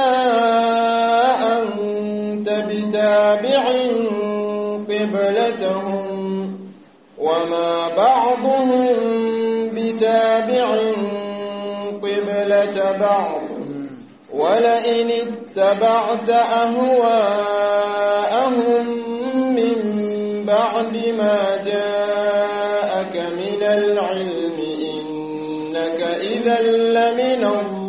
أنت بتابع قبلتهم وما بعضهم بتابع قبلة بعض ولئن اتبعت أهواءهم من بعد ما جاءك من العلم إنك إذا لمن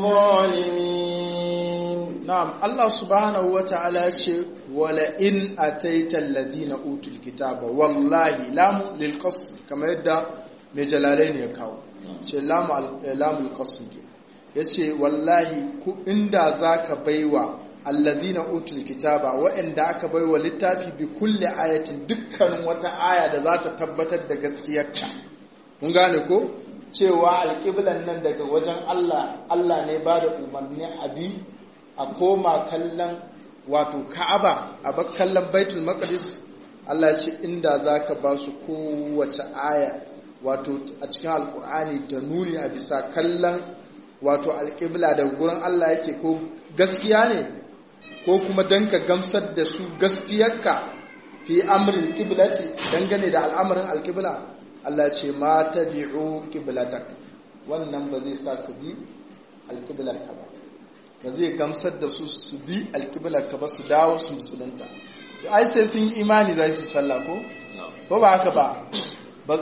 الظالمين نعم الله سبحانه وتعالى ولئن أتيت الذين أوتوا الكتاب والله لام للقصر كما يدى مجلالين يكاو لام القصر ya ce wallahi ku inda za ka baiwa allazina utul kitaba waɗanda aka baiwa littafi bi kulle ayatin dukkanin wata aya da za ta tabbatar da gaskiyarka mun gane ko cewa alƙiblan nan daga wajen Allah Allah ne ba da umarni abi a koma kallon wato ka'aba a bar kallon baitul maqdis Allah ce inda za ka ba su kowace aya wato a cikin alkur'ani da nuni a bisa kallon wato alƙibla da gurin Allah yake ko gaskiya ne ko kuma dan ka gamsar da su gaskiyarka fi amrin qiblati dangane da al'amarin alqibla Allah ce ma tabi'u qiblatak wannan ba zai sa su bi alqiblar ka ba ba zai gamsar da su su bi alqiblar ka ba su dawo su musulunta ai sai sun yi imani za su sallah ko ko ba haka ba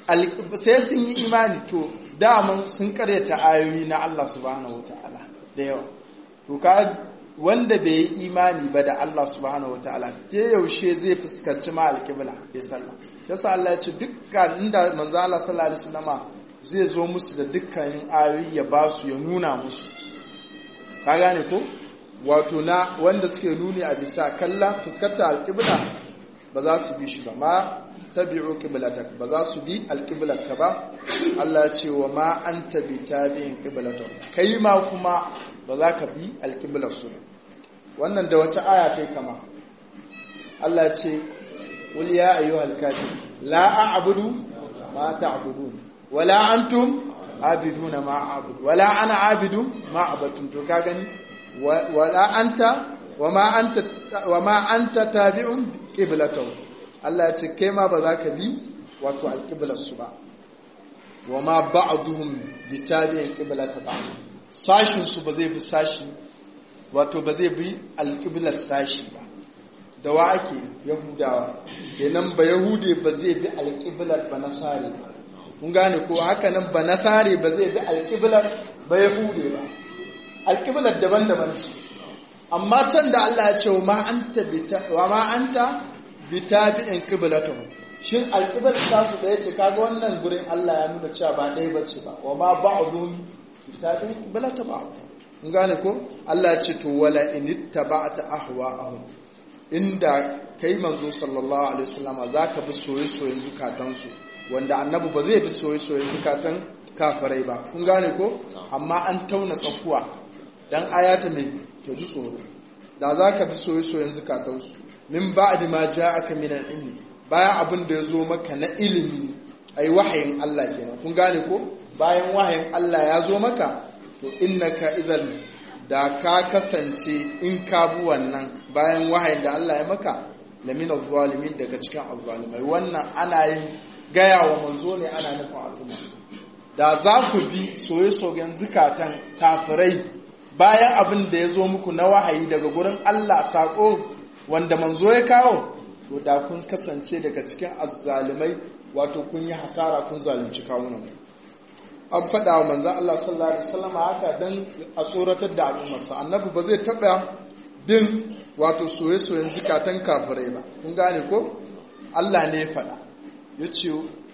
sai sun yi imani to daman sun karyata ayoyi na Allah subhanahu wataala da yawa to ka wanda bai yi imani ba da Allah subhanahu wataala ke yaushe zai fuskanci ma alƙibla bai sallah yasa Allah ya ce dukkan inda manzo Allah sallallahu alaihi wasallama zai zo musu da dukkanin ayoyi ya ba su ya nuna musu ka gane ko wato na wanda suke nuni a bisa kalla fuskantar alƙibla ba za su bi shi ba ma tabi'u qiblatak ba za su bi alqiblatka ba Allah ya ce wa ma anta bi tabi'in qiblatak kai ma kuma ba za ka bi alqiblar su wannan da wace aya kai kama Allah ya ce qul ya ayyuhal kafir la a'budu ma ta'budun wala antum abiduna ma a'budu wala ana abidu ma abattum to ka gani wala anta wama anta wama anta tabi'un qiblatahu Allah ya ce kai ma ba za ka bi wato alƙiblarsu ba wa ma ba'duhum bi tabi'in qiblata ba sashin su ba zai bi sashi wato ba zai bi alƙiblar sashi ba da wa ake yahudawa kenan ba yahude ba zai bi alƙiblar ba nasare ba kun gane ko haka nan ba nasare ba zai bi alƙiblar ba yahude ba alƙiblar daban-daban ce amma can da Allah ya ce wa ma anta wa ma anta bitabi'in qiblatuhum shin alqibla ta su daya ce kaga wannan gurin Allah ya nuna cewa ba dai bace ba wa ma ba'dhum bitabi'in qiblatu ba'd kun gane ko Allah ya ce to wala in ittaba'ta ahwa'ahum inda kai manzo sallallahu alaihi wasallam zaka bi soyayyen zukatan su wanda annabi ba zai bi soyayyen zukatan kafirai ba kun gane ko amma an tauna tsakuwa dan ayata mai to ji tsoro da zaka bi soyayyen zukatan su min ba'di ma ja'aka min al-ilmi bayan abin da yazo maka na ilimi ai wahayin Allah kenan kun gane ko bayan wahayin Allah ya zo maka to innaka idan da ka kasance in ka bi wannan bayan wahayin da Allah ya maka lamina zalimin daga cikin azzalimai wannan ana yin gaya wa manzo ne ana nufin al'umma da za ku bi soye-soyen zukatan kafirai bayan abin da ya zo muku na wahayi daga gurin Allah sako wanda manzo ya kawo to da kun kasance daga cikin azzalimai wato kun yi hasara kun zalunci kawunan an faɗa wa manzan Allah sallallahu alaihi wasallam haka dan a tsoratar da al'ummarsa annabi ba zai taɓa bin wato soye-soyen zukatan kafirai ba kun gane ko Allah ne ya faɗa ya ce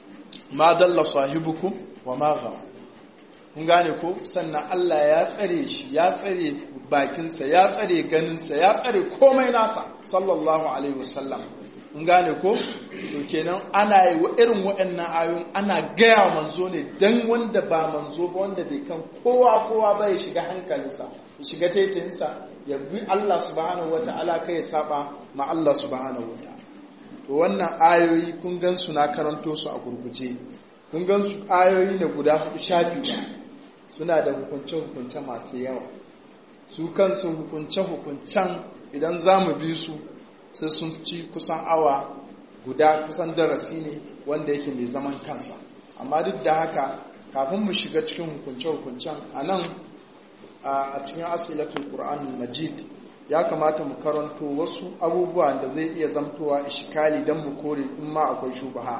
ma dalla sahibukum wa ma ghawa kun gane ko sannan Allah ya tsare shi ya tsare bakinsa ya tsare ganinsa ya tsare komai nasa sallallahu alaihi wasallam kun gane ko to kenan ana yi wa irin waɗannan ayoyin ana gaya manzo ne dan wanda ba manzo ba wanda bai kan kowa kowa ba ya shiga hankalinsa ya shiga taitayinsa ya bi Allah subhanahu wata'ala kai ya saba ma Allah subhanahu wata'ala to wannan ayoyi kun gan su na karanto su a gurguje kun gan su ayoyi ne guda hudu shafi suna da hukunce-hukunce masu yawa su kansu hukunce-hukuncen idan za mu bi su sai sun ci kusan awa guda kusan darasi ne wanda yake mai zaman kansa amma duk da haka kafin mu shiga cikin hukunce-hukuncen a nan a cikin asilatul qur'an majid ya kamata mu karanto wasu abubuwa da zai iya zamtowa ishikali don mu kore in ma akwai shubaha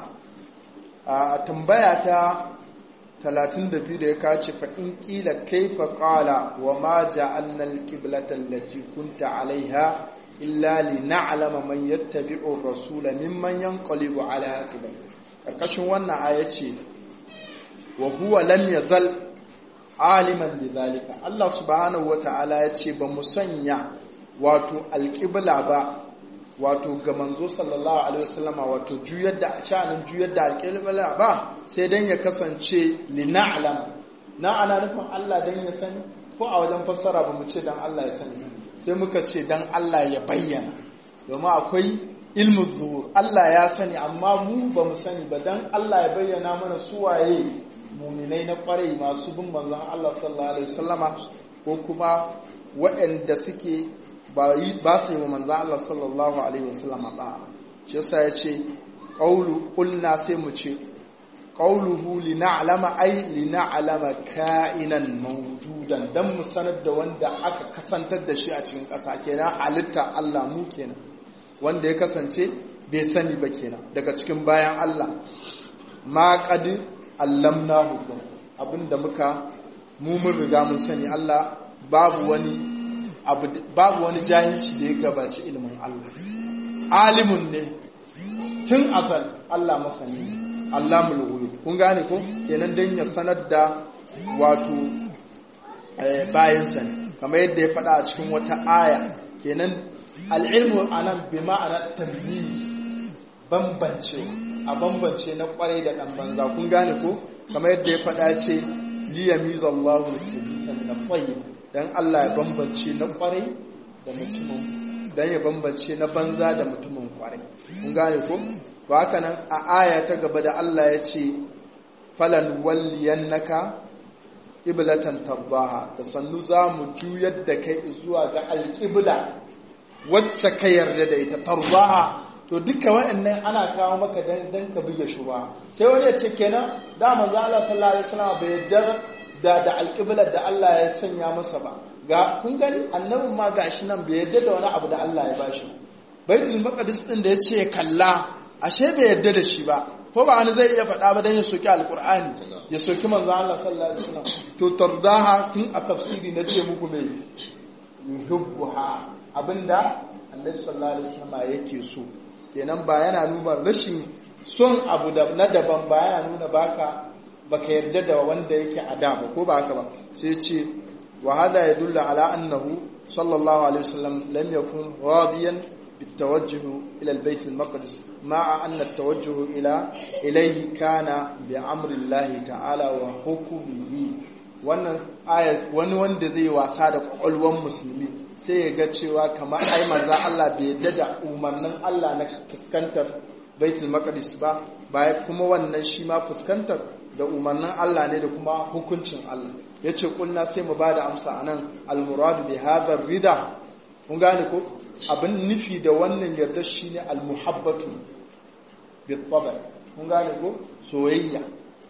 a tambaya ta 32 da ya kace fa in kila kaifa qala wa ma ja'alna al-qiblata allati kunta 'alayha illa li na'lama man yattabi'u ar-rasula mimman yanqalibu 'ala aqibai karkashin wannan aya ce wa huwa lam yazal aliman lidhalika Allah subhanahu wata'ala ya ce ba mu sanya wato alqibla ba wato ga manzo sallallahu alaihi wasallama wato juyar da sha'anin juyar da alqibla ba sai dan ya kasance li na'lam na ana nufin Allah dan ya sani ko a wajen fassara ba mu ce dan Allah ya sani sai muka ce dan Allah ya bayyana domin akwai ilmu zuhur Allah ya sani amma mu ba mu sani ba dan Allah ya bayyana mana suwaye muminai na kwarai masu bin manzon Allah sallallahu alaihi wasallama ko kuma waɗanda suke ba ba su yi wa manzo Allah sallallahu alaihi wasallam ba shi yasa ya ce qawlu qulna sai mu ce qawluhu lina'lama ay lina'lama ka'inan mawjudan dan mu sanar da wanda aka kasantar da shi a cikin ƙasa kenan halitta Allah mu kenan wanda ya kasance bai sani ba kenan daga cikin bayan Allah ma qad allamnahu abinda muka mu mun riga mun sani Allah babu wani abu babu wani jahilci da ya gabaci ilimin Allah alimun ne tun azal Allah masani Allah mulghuyub kun gane ko kenan dan ya sanar da wato bayansa ne kamar yadda ya faɗa a cikin wata aya kenan al'ilmu anan bi ma'ana tamyiz bambance a bambance na kwarai da ɗan banza kun gane ko kamar yadda ya faɗa ce liyamizallahu al-khabitha min at-tayyib dan Allah ya bambance na kwarai da mutumin dan ya bambance na banza da mutumin kwarai kun gane ko to haka nan a aya ta gaba da Allah ya ce falan walliyannaka qiblatan tarbaha da sannu za mu juyar da kai zuwa ga alqibla wacce ka yarda da ita tarbaha to duka waɗannan ana kawo maka dan dan ka buge shuba sai wani ya ce kenan da manzo Allah sallallahu alaihi wasallam bai yarda da da alqiblar da Allah ya sanya masa ba ga kun gani annabin ma gashi nan bai yarda da wani abu da Allah ya bashi baitul maqdis din da yace kalla ashe bai yarda da shi ba ko ba wani zai iya faɗa ba dan ya soki alqur'ani ya soki manzo Allah sallallahu alaihi wasallam to tardaha tun a tafsiri na ce muku mai yuhibbuha abinda annabi sallallahu alaihi wasallam yake so kenan ba yana nuna rashin son abu da na daban ba yana nuna baka baka yarda da wanda yake a da ba ko ba haka ba sai ce wa hada yadullu ala annahu sallallahu alaihi wasallam lam yakun radiyan بالتوجه إلى البيت المقدس مع أن التوجه إلى إليه كان بأمر الله تعالى وحكمه wannan aya wani wanda zai wasa da kwakwalwar musulmi sai ya ga cewa kamar ai manzo Allah bai yadda da umarnin Allah na fuskantar baitul maqdis ba baya kuma wannan shi ma fuskantar da umarnin Allah ne da kuma hukuncin Allah yace kulna sai mu bada amsa anan al muradu bi hadha rida kun gane ko abin nufi da wannan yarda shine al muhabbatu bi tabr kun gane ko soyayya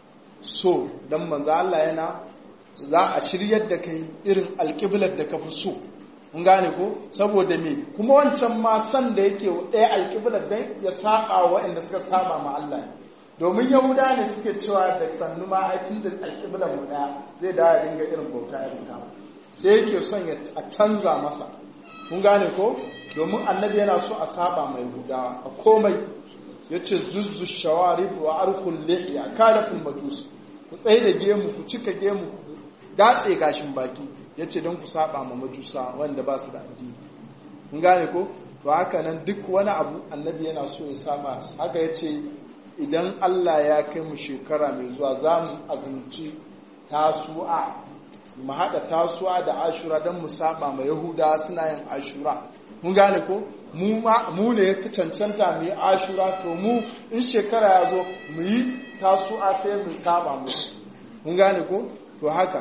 so dan manzo Allah yana za a shiryar da kai irin alƙiblar da ka fi so mun gane ko saboda me kuma wancan ma san da yake ɗaya alƙiblar dan ya saba waɗanda suka saba ma Allah domin yahuda ne suke cewa da sannu ma aikin da alƙiblar mu ɗaya zai da ya dinga irin bauta irin ta sai yake son ya a canza masa mun gane ko domin annabi yana so a saba mai yahudawa a komai yace zuzzu shawarib wa arkul lihiya kalaful majus ku tsaye da gemu ku cika gemu ku datse gashin baki ya ce don ku saba ma majusa wanda ba su da addini mun gane ko to haka nan duk wani abu annabi yana so ya saba haka ya ce idan Allah ya kai mu shekara mai zuwa za mu azumci tasu'a mu haɗa tasu'a da ashura don mu saba ma yahuda suna yin ashura mun gane ko mu ne ya cancanta mu yi ashura to mu in shekara ya zo mu yi tasu'a sai mu saba mu mun gane ko to haka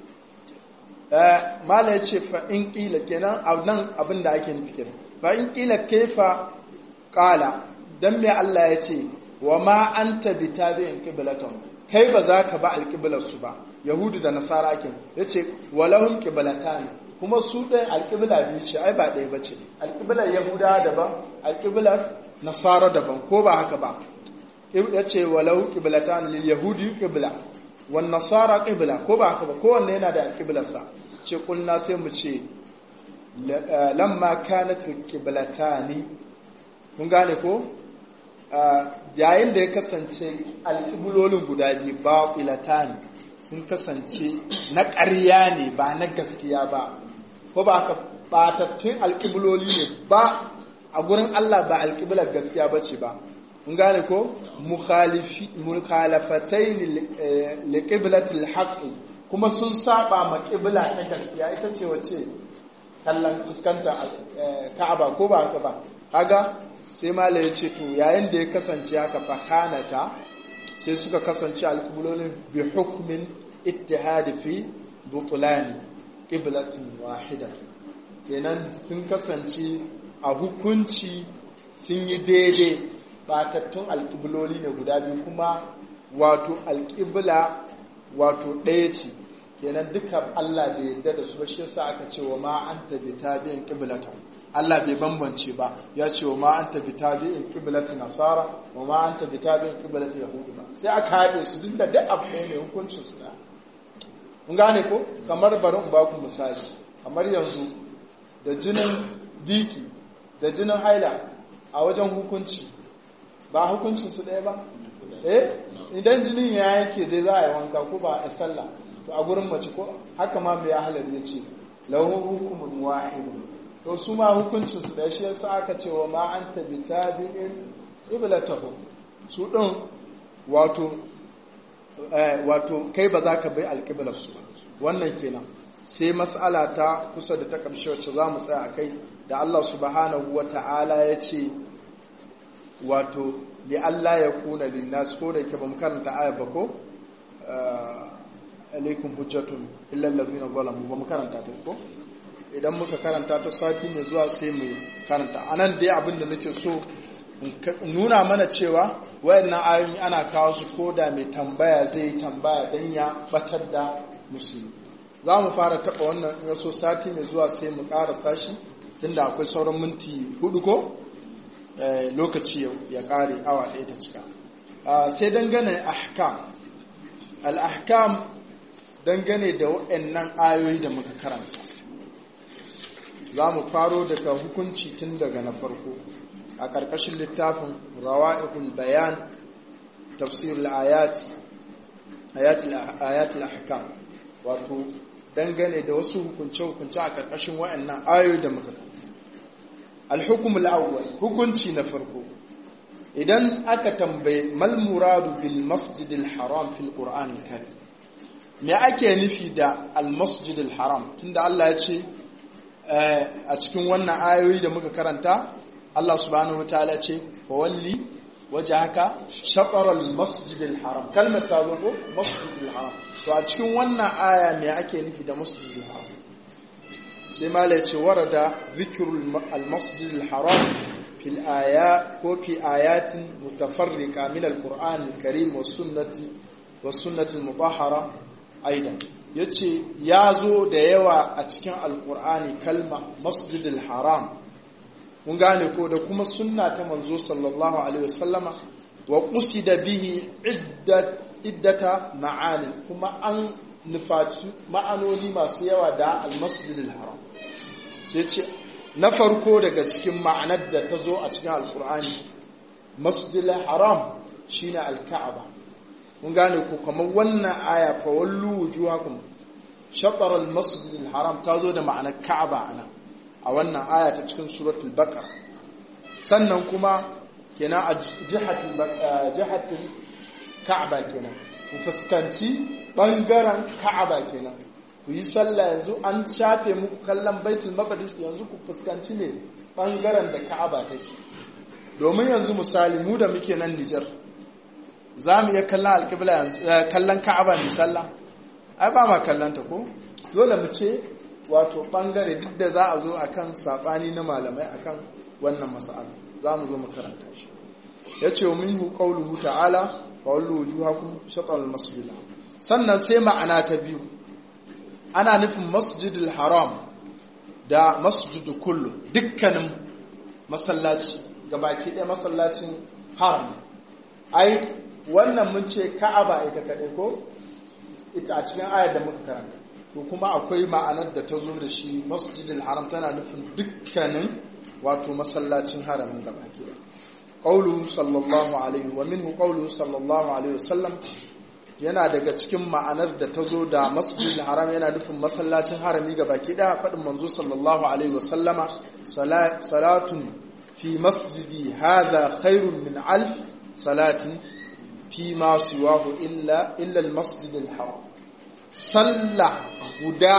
mala ya ce fa'in ƙila kenan a nan abin da ake nufi kenan fa'in ƙila kaifa ƙala don mai Allah ya ce wa ma an tabi ta zai yin ƙibilatan kai ba za ka ba alƙibilarsu ba yahudu da nasara ake ya ce walahun ƙibilata ne kuma su ɗaya alƙibila biyu ce ai ba ɗaya ba ce alƙibilar yahuda daban alƙibilar nasara daban ko ba haka ba ya ce walau ƙibilata ne lil yahudi ƙibila wan nasara qibla ko ba haka ba kowanne yana da qiblarsa ce kulna sai mu ce lamma kanat qiblatani kun gane ko yayin da ya kasance alqiblolin guda biyu batilatan sun kasance na ƙarya ne ba na gaskiya ba ko ba haka batattun alqibloli ne ba a gurin Allah ba alqiblar gaskiya bace ba mun gane ko mukhalafatai li qiblatil haqqi kuma sun saba ma qibla ta gaskiya ita ce wace kallon fuskanta Ka'aba ko ba haka ba kaga sai mala ya ce to yayin da ya kasance haka fa kanata sai suka kasance alqiblolin bi hukmin ittihadi fi butlan qiblatin wahida kenan sun kasance a hukunci sun yi daidai batattun alƙibloli ne guda biyu kuma wato alƙibla wato ɗaya ce kenan duka Allah bai yarda da su ba shi yasa aka ce wa ma anta bi tabi'in qiblata Allah bai bambance ba ya ce wa ma anta bi tabi'in qiblata nasara wa ma anta bi tabi'in qiblata yahudi ba sai aka haɗe su duk da duk abu ɗaya ne hukuncin su da mun gane ko kamar bari in ba ku misali kamar yanzu da jinin diki da jinin haila a wajen hukunci ba hukuncin su ɗaya ba eh idan jinin ya yanke dai za a yi wanka ko ba a sallah to a gurin mace ko haka ma mai halar ya ce lahu hukumun wahid to su ma hukuncin su ɗaya shi yasa aka ce wa ma anta bi tabi'in qiblatahu su din wato wato kai ba za ka bai alƙiblar su wannan kenan sai mas'ala ta kusa da ta ƙarshe wacce za mu tsaya a kai da Allah subhanahu wa ta'ala ya ce wato li Allah ya kuna linnas ko da ke ba mu karanta aya ba ko alaikum hujjatun illa allazina zalamu ba mu karanta ta ko idan muka karanta ta sati mai zuwa sai mu karanta anan dai abin da nake so nuna mana cewa wayannan ayoyi ana kawo su ko da mai tambaya zai tambaya dan ya batar da musulmi za mu fara taɓa wannan in so sati mai zuwa sai mu ƙarasa shi tunda akwai sauran minti hudu ko lokaci ya ƙare awa ɗaya ta cika sai dangane ahkam al-ahkam dangane da waɗannan ayoyi da muka karanta za mu faro daga hukunci tun daga na farko a ƙarƙashin littafin rawa'ihul bayan tafsir ayat ayatul ahkam wato dangane da wasu hukunce-hukunce a ƙarƙashin waɗannan ayoyi da muka alhukumul awwal hukunci na farko idan aka tambaye mal muradu bil masjidil haram fil qur'an karim me ake nufi da al masjidil haram tunda Allah ya ce a cikin wannan ayoyi da muka karanta Allah subhanahu wataala ce fa walli wajhaka shatr al masjidil haram kalmar ta zo ko masjidil haram to a cikin wannan aya me ake nufi da masjidil haram sai malai ce warada zikrul al masjidil haram fil aya ko fi ayatin mutafarriqa min al qur'an al karim was sunnati was sunnati al mutahhara aidan yace ya zo da yawa a cikin alqur'ani kalma masjidil haram mun gane ko da kuma sunna ta manzo sallallahu alaihi wasallama wa qusida bihi iddat iddata ma'ani kuma an nufaci ma'anoni masu yawa da almasjidil haram sai ce na farko daga cikin ma'anar da ta zo a cikin alkur'ani masjidil haram shine alka'aba mun gane ko kamar wannan aya fa wallu wujuhakum shatar almasjidil haram ta zo da ma'anar ka'aba anan a wannan aya ta cikin suratul baqara sannan kuma kenan a jihatin ka'aba kenan ku fuskanci bangaren ka'aba kenan ku yi sallah yanzu an shafe muku kallon baitul maqdis yanzu ku fuskanci ne bangaren da ka'aba take domin yanzu misali mu da muke nan Nijar za mu iya kallon alƙibla yanzu kallon ka'aba mai sallah ai ba ma kallon ta ko dole mu ce wato bangare duk da za a zo akan sabani na malamai akan wannan mas'ala za mu zo mu karanta shi yace minhu qawluhu ta'ala fa wallu wujuhakum shatr al-masjid sannan sai ma'ana ta biyu ana nufin masjidil haram da masjidu kullu dukkanin masallaci gabaki ɗaya masallacin haram ai wannan mun ce ka'aba ita kaɗai ko ita a cikin ayar da muka karanta to kuma akwai ma'anar da ta zo da shi masjidil haram tana nufin dukkanin wato masallacin haramin gabaki ɗaya qawluhu sallallahu alaihi wa minhu qawluhu sallallahu alaihi wasallam yana daga cikin ma'anar da ta zo da masjidil haram yana nufin masallacin harami ga baki daya faɗin manzo sallallahu alaihi wasallama salatun fi masjidi hadha khairun min alf salatin fi ma siwahu illa illa almasjidil haram sallah guda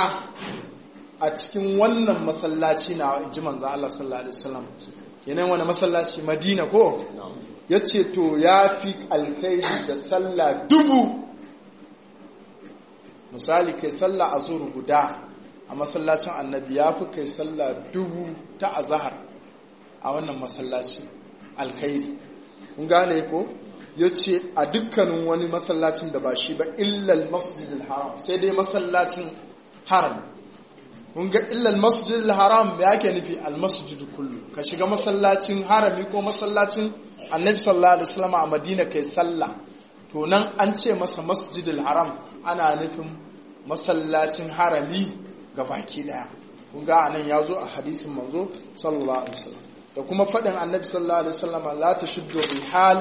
a cikin wannan masallaci na ji manzo Allah sallallahu alaihi wasallam kenan wani masallaci Madina ko yace to yafi alkhairi da sallah dubu misali kai sallah a zuru guda a masallacin annabi ya fi kai sallah dubu ta azahar a wannan masallaci alkhairi kun gane ko ya ce a dukkanin wani masallacin da ba shi ba illal masjidil haram sai dai masallacin haram kun ga illal masjidil haram ya ke nufi almasjid kullu ka shiga masallacin harami ko masallacin annabi sallallahu alaihi wasallam a madina kai sallah to nan an ce masa masjidil haram ana nufin masallacin harami ga baki daya kun ga anan ya zo a hadisin manzo sallallahu alaihi wasallam da kuma faɗin annabi sallallahu alaihi wasallam la tashuddu rihal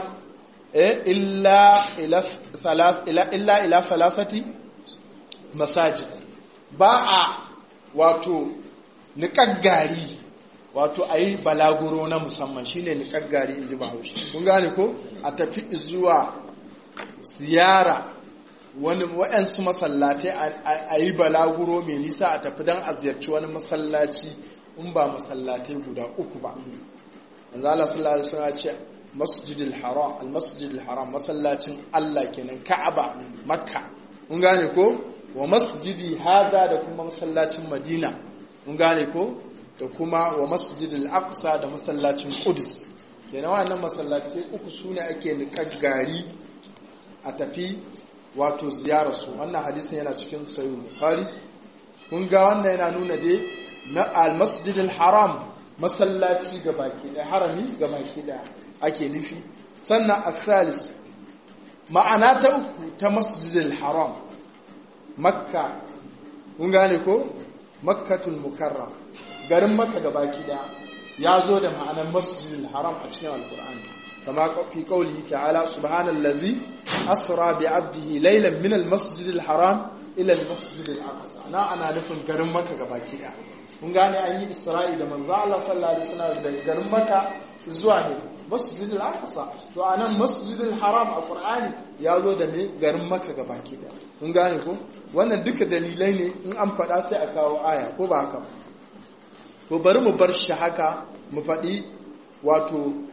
illa ila thalath ila illa ila thalathati masajid ba a wato niƙaggari wato a yi balaguro na musamman shine niƙaggari in ji bahaushe kun gane ko a tafi zuwa ziyara wani wa'yansu masallatai a yi balaguro mai nisa a tafi don a ziyarci wani masallaci in ba masallatai guda uku ba manzo Allah sallallahu alaihi wasallam ce masjidil haram al masjidil haram masallacin Allah kenan Ka'aba Makka mun gane ko wa masjidi hada da kuma masallacin Madina mun gane ko da kuma wa masjidil aqsa da masallacin Qudus kenan wannan masallatai uku sune ake niƙar gari a tafi wato ziyararsu wannan hadisin yana cikin sayi bukhari kun ga wannan yana nuna dai na almasjidil haram masallaci ga baki da harami ga baki da ake nufi sannan asalis ma'ana ta uku ta masjidil haram makka kun gane ko makkatul mukarram garin makka ga baki da ya zo da ma'anar masjidil haram a cikin alkur'ani كما في قوله تعالى سبحان الذي أسرى بعبده ليلا من المسجد الحرام إلى المسجد الأقصى أنا أنا نفن garin maka gabaki da mun gane an yi Isra'i da manzo Allah sallallahu alaihi wasallam da garin maka zuwa ne Masjid al-Aqsa to anan Masjid al-Haram a Qur'ani ya zo da me garin maka gabaki da mun gane ko wannan duka dalilai ne in an faɗa sai a kawo aya ko ba haka to bari mu bar shi haka mu faɗi wato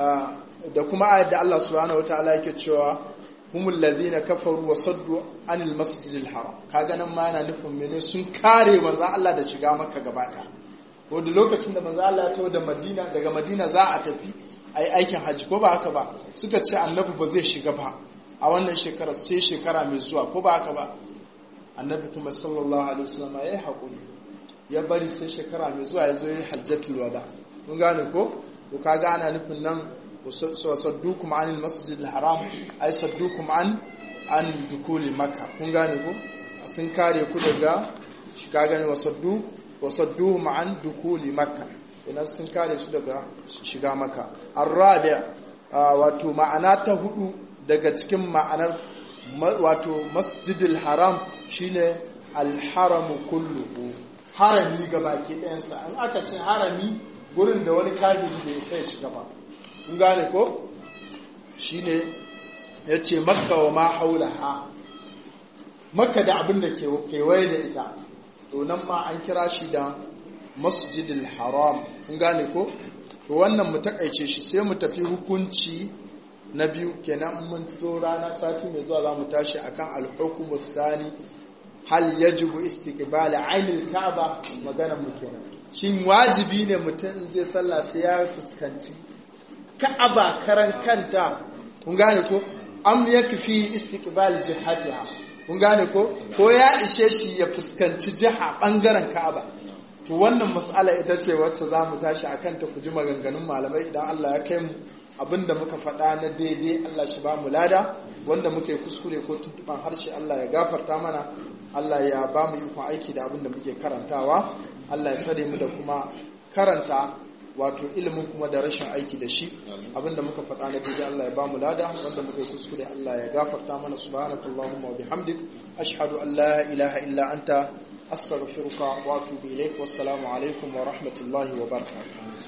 da kuma ayat da Allah subhanahu wataala yake cewa humul ladhina kafaru wa saddu anil masjidil haram kaga nan ma yana nufin mene sun kare manzo Allah da shiga makka gaba ɗaya ko da lokacin da manzo Allah ya tawo da Madina daga Madina za a tafi ai aikin haji ko ba haka ba suka ce annabi ba zai shiga ba a wannan shekara sai shekara mai zuwa ko ba haka ba annabi kuma sallallahu alaihi wasallam ya yi hakuri ya bari sai shekara mai zuwa ya zo yi hajjatul wada kun gane ko to kaga ana nufin nan saddukum anil masjidil haram ay saddukum an an dukuli makka kun gane ko sun kare ku daga shiga gane wasaddu wasadduhum an dukuli makka idan sun kare su daga shiga makka arrabi wato ma'ana ta hudu daga cikin ma'anar wato masjidil haram shine alharamu kulluhu harami gabaki ɗayansa in aka ce harami gurin da wani kafiri bai sai shiga ba kun gane ko shi ne ya ce makka wa ma haula ha makka da abin da ke kewaye da ita to nan ma an kira shi da masjidil haram kun gane ko to wannan mu takaice shi sai mu tafi hukunci na biyu kenan mun zo rana sati mai zuwa za mu tashi akan alhukumu thani hal yajibu istiqbal ainil ka'aba magana mu kenan shin wajibi ne mutum zai sallah sai ya fuskanci ka'aba karan kanta kun gane ko am yakfi istiqbal jihatiha kun gane ko ko ya ishe shi ya fuskanci jiha bangaren ka'aba to wannan mas'ala ita ce wacce za mu tashi akan ta ku ji maganganun malamai idan Allah ya kai mu abinda muka faɗa na daidai Allah shi ba mu lada wanda muka yi kuskure ko tuntuban harshe Allah ya gafarta mana Allah ya ba mu ikon aiki da abinda muke karantawa Allah ya tsare mu da kuma karanta wato ilimin kuma da rashin aiki da shi abinda muka faɗa na daidai Allah ya ba mu lada wanda muka yi kuskure Allah ya gafarta mana subhanakallahumma wa bihamdik ashhadu an la ilaha illa anta astaghfiruka wa atubu ilaik wassalamu alaikum wa rahmatullahi wa barakatuh